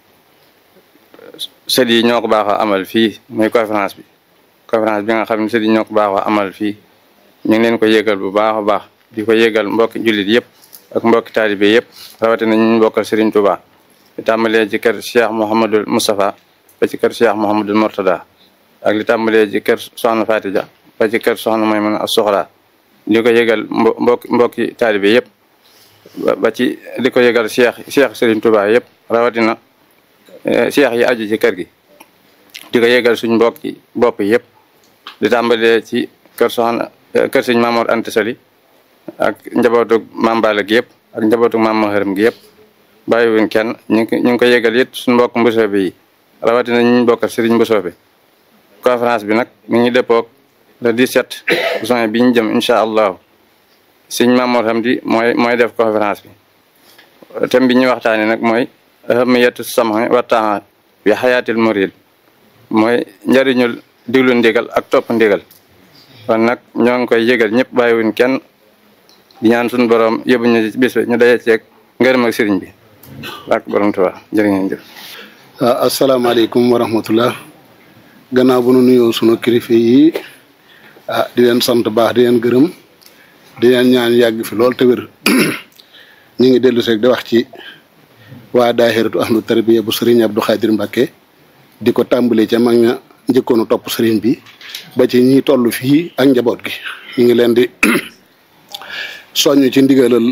sët yi ñoo ko baaxoo amal fii muy conférence bi conférence bi nga xam ne sët yi ñoo ko baaxoo amal fii ñu ngi leen ko yëgal bu baax a baax di ko yëgal mbokki jullit yëpp ak mbokki taalibe yëpp rawatina ñu bokkal Serigne Touba li tàmbalee ci kër Cheikh Mouhamadul Moustapha ba ci kër Cheikh Mouhamadul Mortada ak li tàmbalee ci kër Soxna Fatija ba ci kër Soxna Maymuna As-Soxra di ko yëgal mbo mbokki mbokki taalibe yëpp ba ci di ko yëgal Cheikh Cheikh Serigne Touba yëpp rawatina Cheikh yi aju ci kër gi di ko yëgal suñ mbokki bopp yëpp di tàmbalee ci kër Soxna kër Sëñ Mamoor Anta Sali ak njabootug Maam Balla gi yëpp ak njabootug Maam Maharam gi yëpp bàyyiwuñ kenn ñu ngi ñu ngi ko yëgal it suñ mbokk mbosoobe yi rawatina ñu bokkal Serigne mbosoobe conférence bi nag mi ngi dëppoog le 17 juin bi ñu jëm incha allahu sëñ Mamoor Hamdi mooy mooy def conférence bi thème bi ñuy waxtaanee nag mooy ahamiyatu sam'i wa ta'a bi xayaatil murid mooy njëriñul diglu ndigal ak topp ndigal kon nag ñoo ngi koy yëgal ñëpp bàyyiwuñ kenn di ñaan suñu borom yóbbu ñu ci bis bi ñu daje ceeg ngërëm ak sëriñ bi ak borom Tuubaa jërë ngeen jëf. waaw asalaamaaleykum wa rahmatullah gannaaw bu nu nuyoo sunu kilifa yi ah di leen sant baax di leen gërëm di leen ñaan yàgg fi lool te wér ñu ngi dellu seeg di wax ci waa daahiratu ahlu tarbiya bu sëriñ Abdou Khadir Mbacke di ko tàmbalee ca mag ña njëkkoonu topp sëriñ bi ba ci ñi toll fii ak njaboot gi ñu ngi leen di soññ ci ndigalal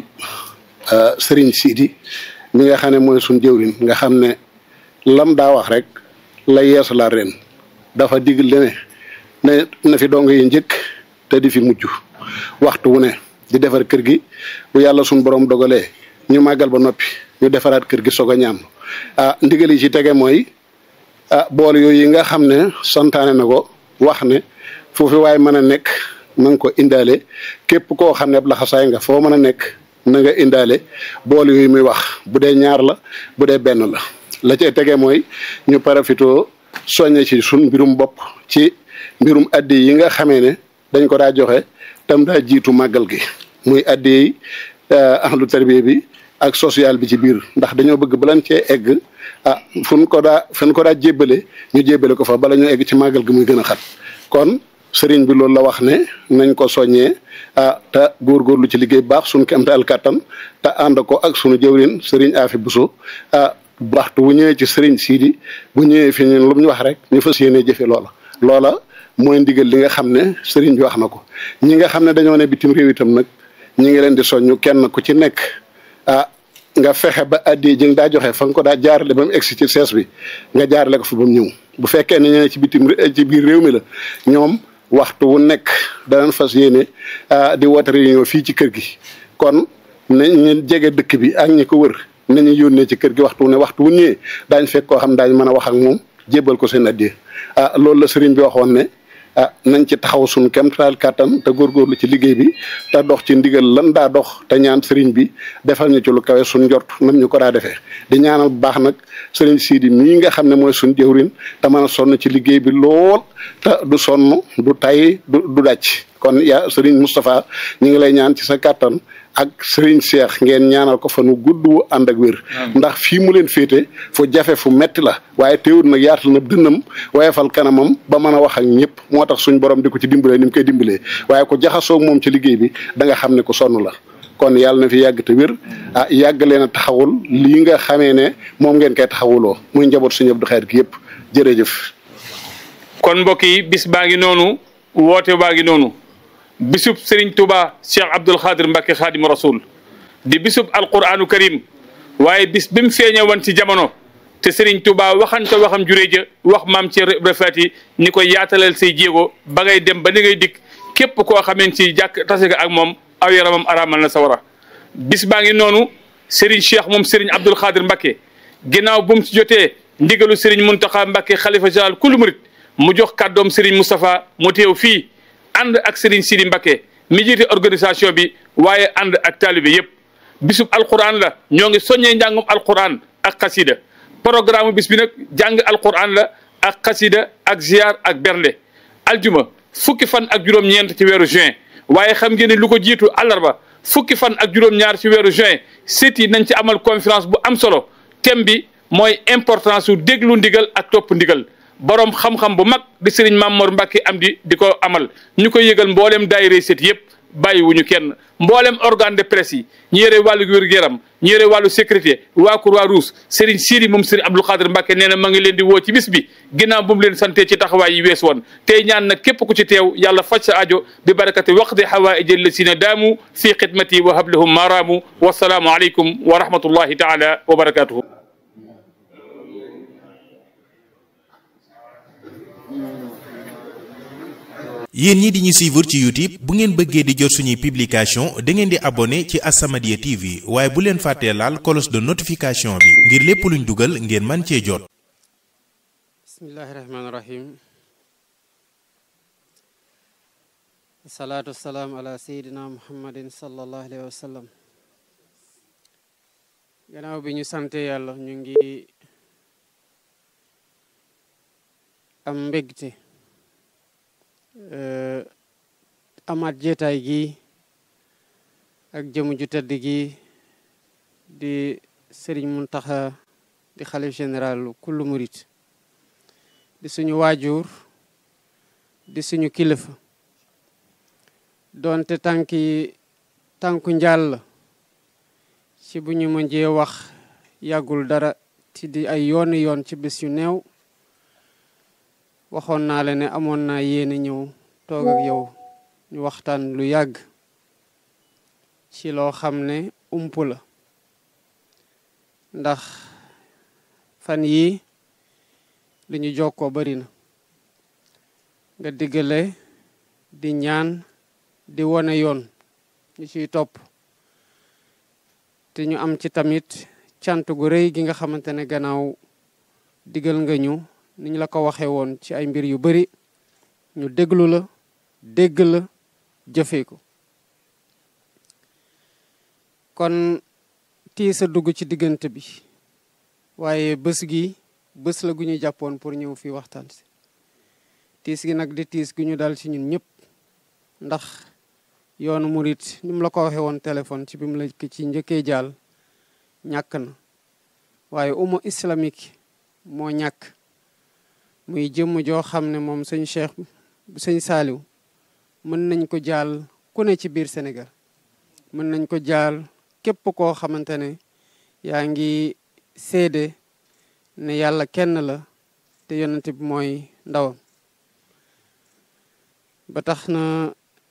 sëriñ Sidi mi nga xam ne mooy suñ jëwrin nga xam ne lam daa wax rek la yeesalaat ren dafa digal ne ne na fi dong yi njëkk te di fi mujj waxtu wu ne di defar kër gi bu yàlla suñ borom dogalee ñu màggal ba noppi ñu defaraat kër gi soog a ñaam ah ndigal yi ci tege mooy ah bool yooyu yi nga xam ne santaane na ko wax ne foofu waaye mën a nekk na nga ko indaale képp koo xam ne ab laxasaay nga foo mën a nekk na nga indaale bool yooyu muy wax bu dee ñaar la bu dee benn la la cay tege mooy ñu parafitoo soññe ci sun mbirum bopp ci mbirum addi yi nga xamee ne dañ ko daa joxe tam daa jiitu màggal gi muy addi yi ahlu tarbiya bi ak social bi ci biir ndax dañoo bëgg balan cee egg ah fu ñu ko daa fu ñu ko daa jébbale ñu jébbale ko fa bala ñu egg ci màggal gi muy gën a xat kon sëriñ bi loolu la wax ne nañ ko soññee ah te góorgóorlu ci liggéey baax suñu kemtaal kàttan te ànd ko ak sunu jëwrin sëriñ Afi Buso ah waxtu bu ñëwee ci sëriñ Sidi bu ñëwee fi ñun lu mu ñu wax rek ñu fas yéenee jëfe loola loola mooy ndigal li nga xam ne sëriñ bi wax na ko ñi nga xam ne dañoo ne bitim réew itam nag ñi ngi leen di soññu kenn ku ci nekk ah nga fexe ba addi ji nga daa joxe fa nga ko daa jaarale ba mu egsi ci sees bi nga jaarale ko fa ba mu ñëw bu fekkee ne ñene ci bitim ci biir réew mi la ñoom waxtu wu nekk danañ fas yéene di woote réunion fii ci kër gi kon nañ ñu jege dëkk bi ak ñi ko wër nañu yónnee ci kër gi waxtu wu ne waxtu wu ñëwee daañ fekk koo xam daañ mën a wax ak moom jébbal ko seen addiya ah loolu la sëriñ bi waxoon ne ah nañ ci taxaw suñu kemtaal kàttan te góorgóorlu ci liggéey bi te dox ci ndigal lan daa dox te ñaan sëriñ bi defal ñu ci lu kawe suñ njort nam ñu ko daa defee di ñaanal bu baax nag sëriñ Sidi mii nga xam ne mooy suñ jëwrin te mën a sonn ci liggéey bi lool te du sonn du tay du du dàcc kon yaa sëriñ Moustapha ñu ngi lay ñaan ci sa kàttan ak sëriñ Cheikh ngeen ñaanal ko fa nu gudd wu ànd ak wér ndax fii mu leen féete fu jafe fu metti la waaye teewul nag yaatal na dënnam waaye fal kanamam ba mën a wax ak ñëpp moo tax suñ borom di ko ci dimbalee ni mu koy dimbalee waaye ko jaxasoog moom ci liggéey bi da nga xam ne ko sonn la kon yàlla na fi yàgg te wér ah yàgg leen a taxawul lii nga xamee ne moom ngeen koy taxawuloo muy njaboot suñu Abdou Khadre gi yëpp jërëjëf kon mbokk yi bis baa ngi noonu woote baa ngi noonu bisub Serigne Touba Cheikh Abdoul Khadir Mbacke Khadim Rasoul di bisub alquranu karim waaye bis bi mu feeñe woon ci jamono te Serigne Touba waxante waxam juree ja wax maam ci refati ni ko yaatalal say jéego ba ngay dem ba ni ngay dikk képp koo xameen ci jàkk tase nga ak moom aw yaramam araamal na sawara bis baa ngi noonu Serigne Cheikh moom Serigne Abdoul Khadir Mbacke ginnaaw bu mu ci jotee ndigalu Serigne Mountakha Mbacke xalifa général kulu murit mu jox kàddoom Serigne Moustapha mu teew fii ànd ak Serigne Sidi Mbacke mi jiite organisation bi waaye ànd ak taalibe yépp bisub alquran la ñoo ngi soññee njàngum alquran ak xasida programme bis bi nag jàng alquran la ak xasida ak ziar ak bernde aljuma fukki fan ak juróom-ñeent ci weeru juin waaye xam ngeen ne lu ko jiitu àllarba fukki fan ak juróom-ñaar ci weeru juin sit yi nañ ci amal conférence bu am solo thème bi mooy importance su déglu ndigal ak topp ndigal borom xam-xam bu mag di sëriñ Mamor Mbacke am di di ko amal ñu koy yëgal mboolem daayira sit yëpp bàyyiwuñu kenn mboolem organe de presse yi ñu yore wàllu wér-gu-yaram ñu yore wàllu sécurité waa Croix-Rouge Serigne Siri moom Serigne Abdou Khadir Mbacke nee na ma ngi leen di woo ci bis bi ginnaaw bu mu leen sante ci taxawaay yi wees woon tey ñaan nag képp ku ci teew yàlla faj sa aajo bi barakati waqdi hawaaij allasina daamu fi xidmati wa hablahum maaraamu wasalaamu aleykum wa rahmatullahi taala wa barakatuhu yéen ñi di ñu suivre ci YouTube bu ngeen bëggee di jot suñuy publication da ngeen di abonné ci As-Samadiyya TV waaye bu leen fàttee laal cloche de notification bi ngir lépp luñ dugal ngeen man cee jot bismillahi rahmaani rahim salaatu wasalaam ala sayidina muhammadin sallallahu alayhi wa sallam gannaaw bi ñu sante yàlla ñu ngi am mbégte amaat jeetaay gi ak jëmu ju tëdd gi di sëriñ Muntaxa di xalif général kullu murit di suñu waajur di suñu kilifa doonte tànki tànku njàll ci bu ñu mënjee wax yàggul dara ci di ay yooni yoon ci bés yu néew waxoon naa la ne amoon naa yéene ñëw toog ak yow ñu waxtaan lu yàgg ci loo xam ne ump la ndax fan yii li ñu jokkoo bari na nga diggale di ñaan di wone yoon ñu ciy topp te ñu am ci tamit cant gu rëy gi nga xamante ne gannaaw digal nga ñu ni ñu la ko waxee woon ci ay mbir yu bari ñu déglu la dégg la jëfee ko kon tiis a dugg ci diggante bi waaye bés gi bés la gu ñu jàppoon pour ñëw fii waxtaan si tiis gi nag di tiis gu ñu dal ci ñun ñëpp ndax yoonu murit ni mu la ko waxee woon téléphone ci bi mu la ci njëkkee jaal ñàkk na waaye umma islamique moo ñàkk muy jëmm joo xam ne moom sëñ Cheikh sëñ Saaliw mën nañ ko jaal ku ne ci biir Sénégal mën nañ ko jaal képp koo xamante ne yaa ngi seede ne yàlla kenn la te yonent bi mooy ndawam ba tax na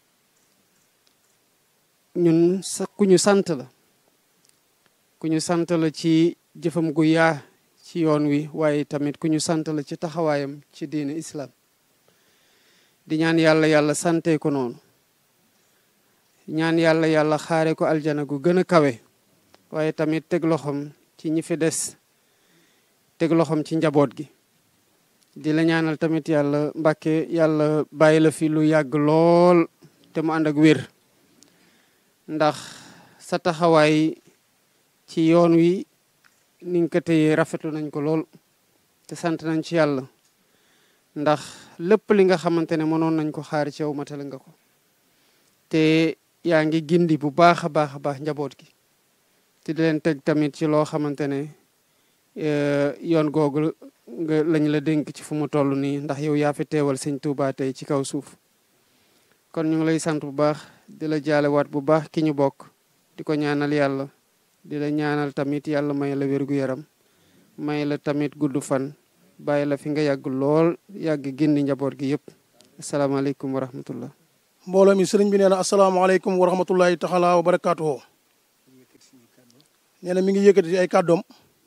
ñun sa ku ñu sant la ku ñu sant la ci jëfam gu yaa ci yoon wi waaye tamit ku ñu sant la ci taxawaayam ci diine islam di ñaan yàlla yàlla sante ko noonu ñaan yàlla yàlla xaare ko aljana gu gën a kawe waaye tamit teg loxoom ci ñi fi des teg loxoom ci njaboot gi di la ñaanal tamit yàlla mbàkke yàlla bàyyi la fi lu yàgg lool te mu ànd ak wér ndax sa taxawaay ci yoon wi ni nga ko téyee rafetlu nañ ko lool te sant nañ ci yàlla ndax lépp li nga xamante ne mënoon nañ ko xaar ci yow matale nga ko te yaa ngi gindi bu baax a baax a baax njaboot gi te di leen teg tamit ci loo xamante ne yoon googu nga lañ la dénk ci fu mu toll nii ndax yow yaa fi teewal sëñ Tuubaa tey ci kaw suuf kon ñu ngi lay sant bu baax di la jaalewaat bu baax ki ñu bokk di ko ñaanal yàlla di la ñaanal tamit yàlla may la wérgu yaram may la tamit gudd fan bàyyi la fi nga yàgg lool yàgg génn njaboot gi yëpp asalaamaaleykum wa rahmatullah mbooloo mi sëriñ bi nee na asalaamaaleykum wa rahmatullahi taala wa barakaatuhu nee na mi ngi yëkkati ay kàddoom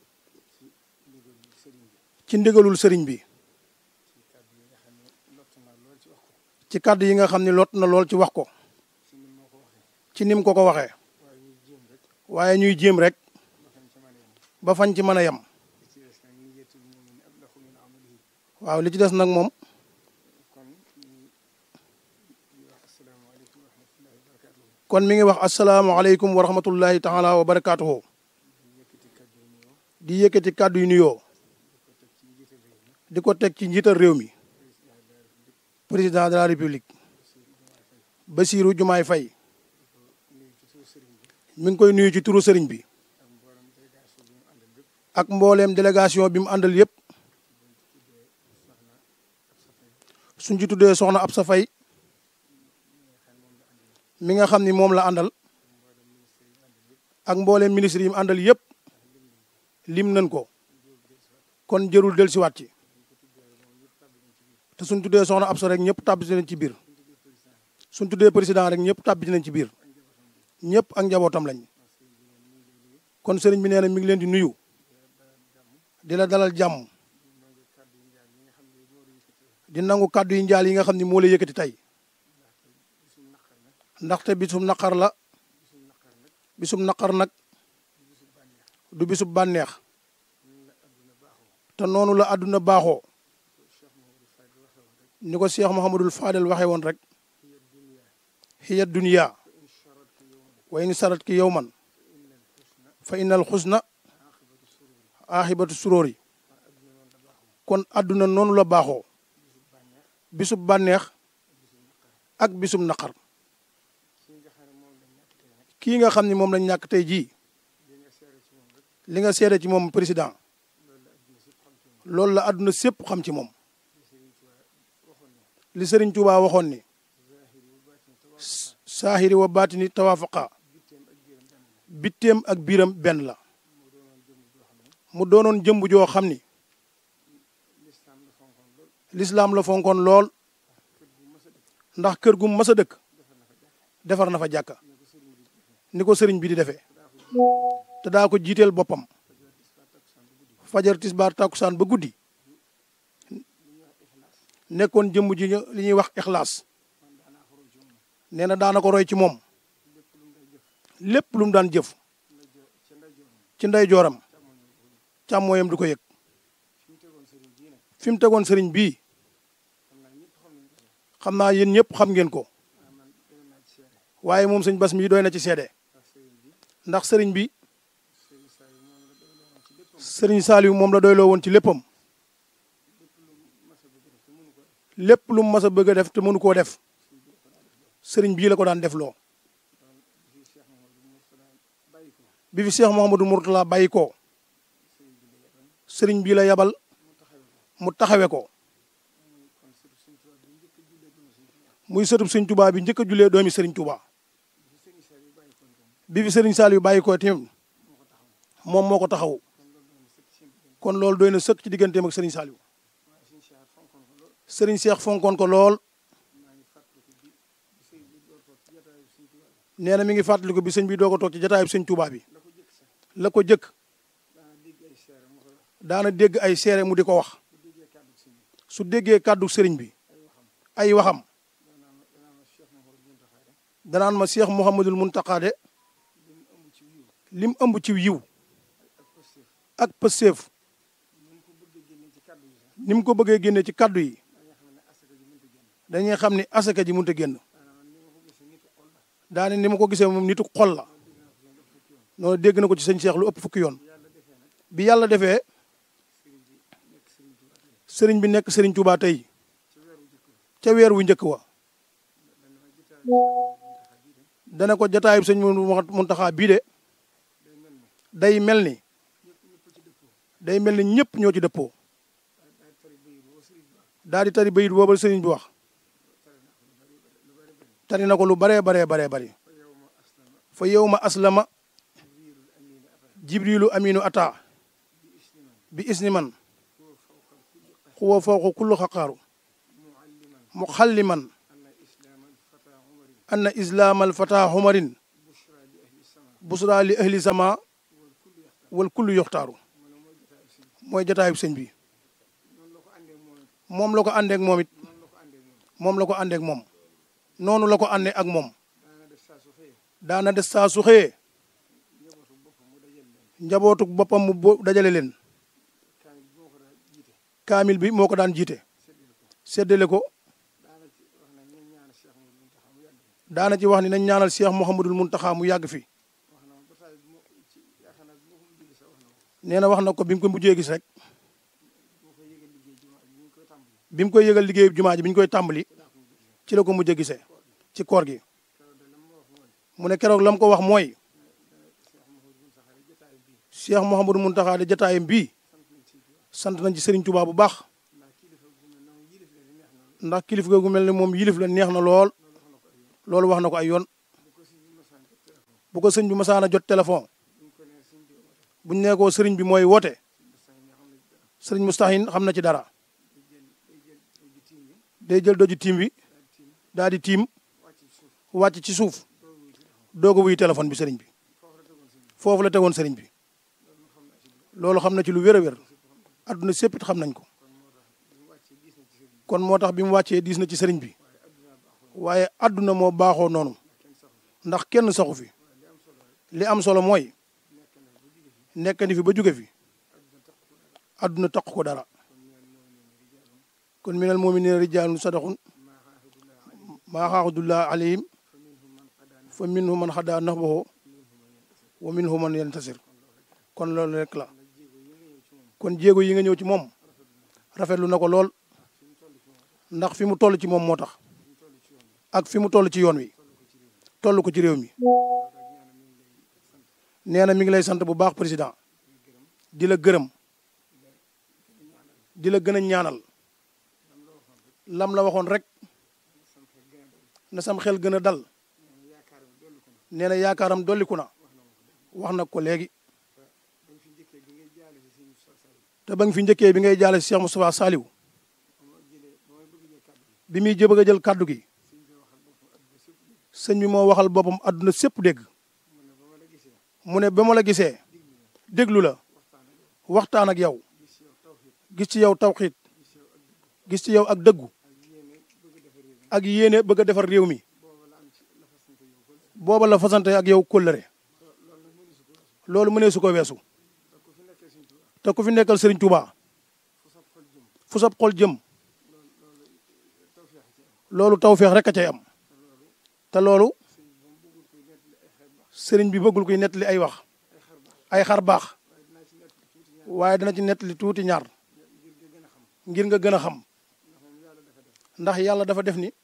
ci ndigalul sëriñ bi ci kàddu yi nga xam ne lot na lool ci wax ko ci nim ko ko waxee waaye ñuy jéem rek ba fañ ci mën a yem waaw li ci des nag moom kon mi ngi wax asalaamaaleykum wa rahmatullahi taala wa barakaatuhu di yëkkati kàddu yu nuyoo di ko teg ci njiital réew mi président de la république Bassirou Diomaye Faye mi ngi koy nuyu ci turu sëriñ bi ak mbooleem délégation bi mu àndal yépp suñ ci tuddee soxna Absa Faye mi nga xam ni moom la àndal ak mbooleem ministre yi mu àndal yépp lim nañ ko kon jërul dellusiwaat ci te suñ tuddee soxna Absa rek ñëpp tàbbi nañ ci biir suñ tuddee président rek ñëpp tàbbi nañ ci biir ñëpp ak njabootam lañ kon sëriñ bi nee na mi ngi leen di nuyu di la dalal jàmm di nangu kàddu yi njaal yi nga xam ni moo la yëkkati tey ndaxte bisum naqar la bisum naqar nag du bisub bànneex te noonu la àdduna baaxoo ni ko Cheikh Mouhamadul Fadel waxee woon rek hiya dunya wa in sarat ki yowman fa innal xusna aaxibatu suróori kon àdduna noonu la baaxoo bisub bànneex ak bisub naqar kii nga xam ni moom lañ ñàkk tey jii li nga seede ci moom président loolu la àdduna sépp xam ci moom li Sëriñ Tuubaa waxoon ni saahiri wa baatini tawaafaqa bitteem ak biiram benn la mu doonoon jëmb joo xam ni lislaam la fonkoon lool ndax kër gu mas a dëkk defar na fa jàkka ni ko sëriñ bi di defee te daa ko jiiteel boppam fajar tisbaar tàkkusaan ba guddi nekkoon jëmb ji li ñuy wax ixlaas nee na daana ko roy ci moom lépp lu mu daan jëf ci ndey jooram càmmooyam du ko yëg fi mu tegoon sëriñ bii xam naa yéen ñëpp xam ngeen ko waaye moom sëñ bas mii doy na ci seede ndax sëriñ bi sëriñ Saliou moom la doyloo woon ci léppam lépp lu mu mas a bëgg a def te mënu koo def sëriñ bii la ko daan def loo bi fi Cheikh Mouhamadou Mourtala bàyyi ko sëriñ bii la yabal mu taxawe ko muy sëtub sëriñ Touba bi njëkk a jullee doomi sëriñ Touba bi fi sëriñ Saliou bàyyi ko tamit moom moo ko taxaw kon loolu doy na sëkk ci digganteem ak sëriñ Saliou sëriñ Cheikh fonkoon ko lool nee na mi ngi fàttaliku bi sëñ bi doo ko toog ci jataayub sëñ Touba bi la ko jëkk daana dégg ay seere mu di ko wax su déggee kàddu sëriñ bi ay waxam danaan ma Cheikh Mouhamadul Mountakha de lim ëmb ci yiw ak pëseef ni mu ko bëggee génne ci kàddu yi dañuy xam ni asaka ji mënut a génn daane ni ma ko gisee moom nitu xol la noonu dégg na ko ci sëñ Cheikh lu ëpp fukki yoon bi yàlla defee sëriñ bi nekk sëriñ Touba tey ca weer wu njëkk wa dana ko jataayub sëñ Muntaxa bii de day mel ni day mel ni ñëpp ñoo ci dëppoo daal di tari bayit booba sëriñ bi wax tari na ko lu baree baree baree bari fa yow ma aslama jibrilu aminu ata bi isni man huwa fawqa kulli xaqaaru muxalliman anna islaam alfata xumarin busra li ahli sama wal kullu yoxtaaru mooy jataayub sëñ bi moom la ko àndeek moom it moom la ko àndeek moom noonu la ko àndee ak moom daana des saa su xëyee njabootu boppam mu bo dajale leen kaamil bi moo ko daan jiite séddale ko daana ci wax ni nañ ñaanal Cheikh Mouhamadul Muntaxa mu yàgg fi nee na wax na ko bi mu ko mujjee gis rek bi mu koy yëgal liggéeyu jumaa ji bi ñu koy tàmbali ci la ko mujjee gisee ci koor gi mu ne keroog la mu ko wax mooy Cheikh Mouhamadou Mountakha de jataayam bii sant nañ ci Serigne Touba bu baax ndax kilifa gu mel ne moom yilif la neex na lool loolu wax na ko ay yoon bu ko sëñ bi masaana jot téléphone buñ nee ko sëriñ bi mooy woote sëriñ Mustahin xam na ci dara day jël doju tiim bi daal di tiim wàcc ci suuf doog a wuy téléphone bi sëriñ bi foofu la tegoon sëriñ bi loolu xam na ci lu wér a wér adduna séppit xam nañ ko kon moo tax bi mu wàccee diis na ci sëriñ bi waaye adduna moo baaxoo noonu ndax kenn saxu fi li am solo mooy nekk ni fi ba jóge fi adduna taq ko dara kon minal mu'minina rijaalun sadaqun maa xaaxudullah alayhim fa minhum man xadaa nahbahu wa minhum man yantasir kon loolu rek la kon jéego yi nga ñëw ci moom rafetlu na ko lool ndax fi mu toll ci moom moo tax ak fi mu toll ci yoon wi toll ko ci réew mi nee na mi ngi lay sant bu baax président di la gërëm di la gën a ñaanal lam la waxoon rek na sam xel gën a dal nee na yaakaaram dolliku na wax na ko léegi te ba nga fi njëkkee bi ngay jaale si Cheikh Moustapha Saliou bi muy jëbëg a jël kàddu gi sëñ bi moo waxal boppam àdduna sépp dégg mu ne ba ma la gisee déglu la waxtaan ak yow gis ci yow tawxiit gis ci yow ak dëggu ak yéene bëgg a defar réew mi booba la fasante ak yow kóllëre loolu mënee su ko weesu te ku fi nekkal Serigne Touba fu sab xol jëm loolu tawféex rek a cay am te loolu Serigne bi bëggul koy nettali ay wax ay xar baax waaye dana ci nettali tuuti ñaar ngir nga gën a xam ndax yàlla dafa def ni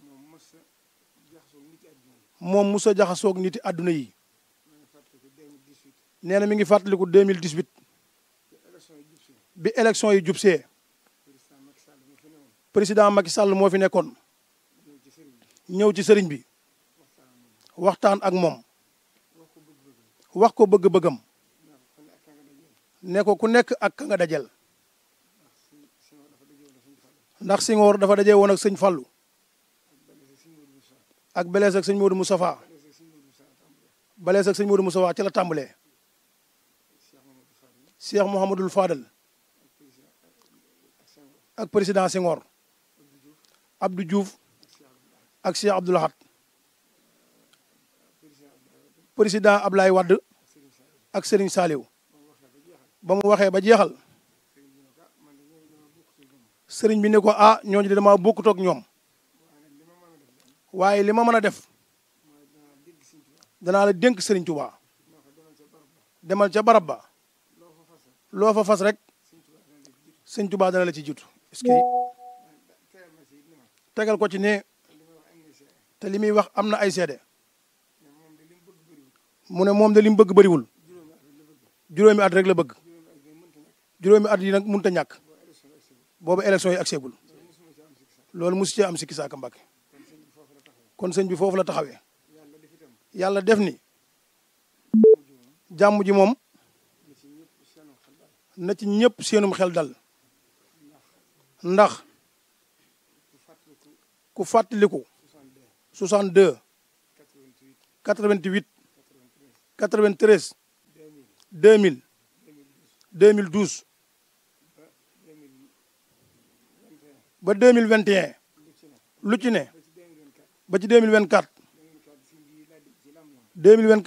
moom musa jaxasoog niti àdduna yi nee na mi ngi fàttaliku 2018 bi élection yi jubsee président Macky Sall moo fi nekkoon ñëw ci sëriñ bi waxtaan ak moom wax ko bëgg-bëggam ne ko ku nekk ak ka nga dajel ndax Senghor dafa daje woon ak sëñ Fallou ak Belees ak sëñ Modou Moustapha Belees ak sëñ Modou Moustapha ci la tàmbalee Cheikh Mouhamadul Fadal ak président Senghor Abdou Diouf ak Cheikh Abdou Lahad président Ablaye Wade ak Serigne Saliou ba mu waxee ba jeexal sëriñ bi ne ko ah ñooñu de dama bokkut ak ñoom waaye li ma mën a def danaa la dénk sëriñ Touba demal ca barab ba loo fa fas rek sëriñ Touba dana la ci jiitu est-ce que tegal ko ci ne te li muy wax am na ay seede mu ne moom de li mu bëgg bëriwul juróomi at rek la bëgg juróomi at yi nag mënut a ñàkk boobu élection yi agseegul loolu mosu cee am sikki saaka Mbàkke kon sëñ bi foofu la taxawee yàlla def ni jàmm ji moom na ci ñëpp seenum xel dal ndax ku fàttaliku 62 88 93 2000 2012 ba 2021 lu ci ne ba ci 2024 2024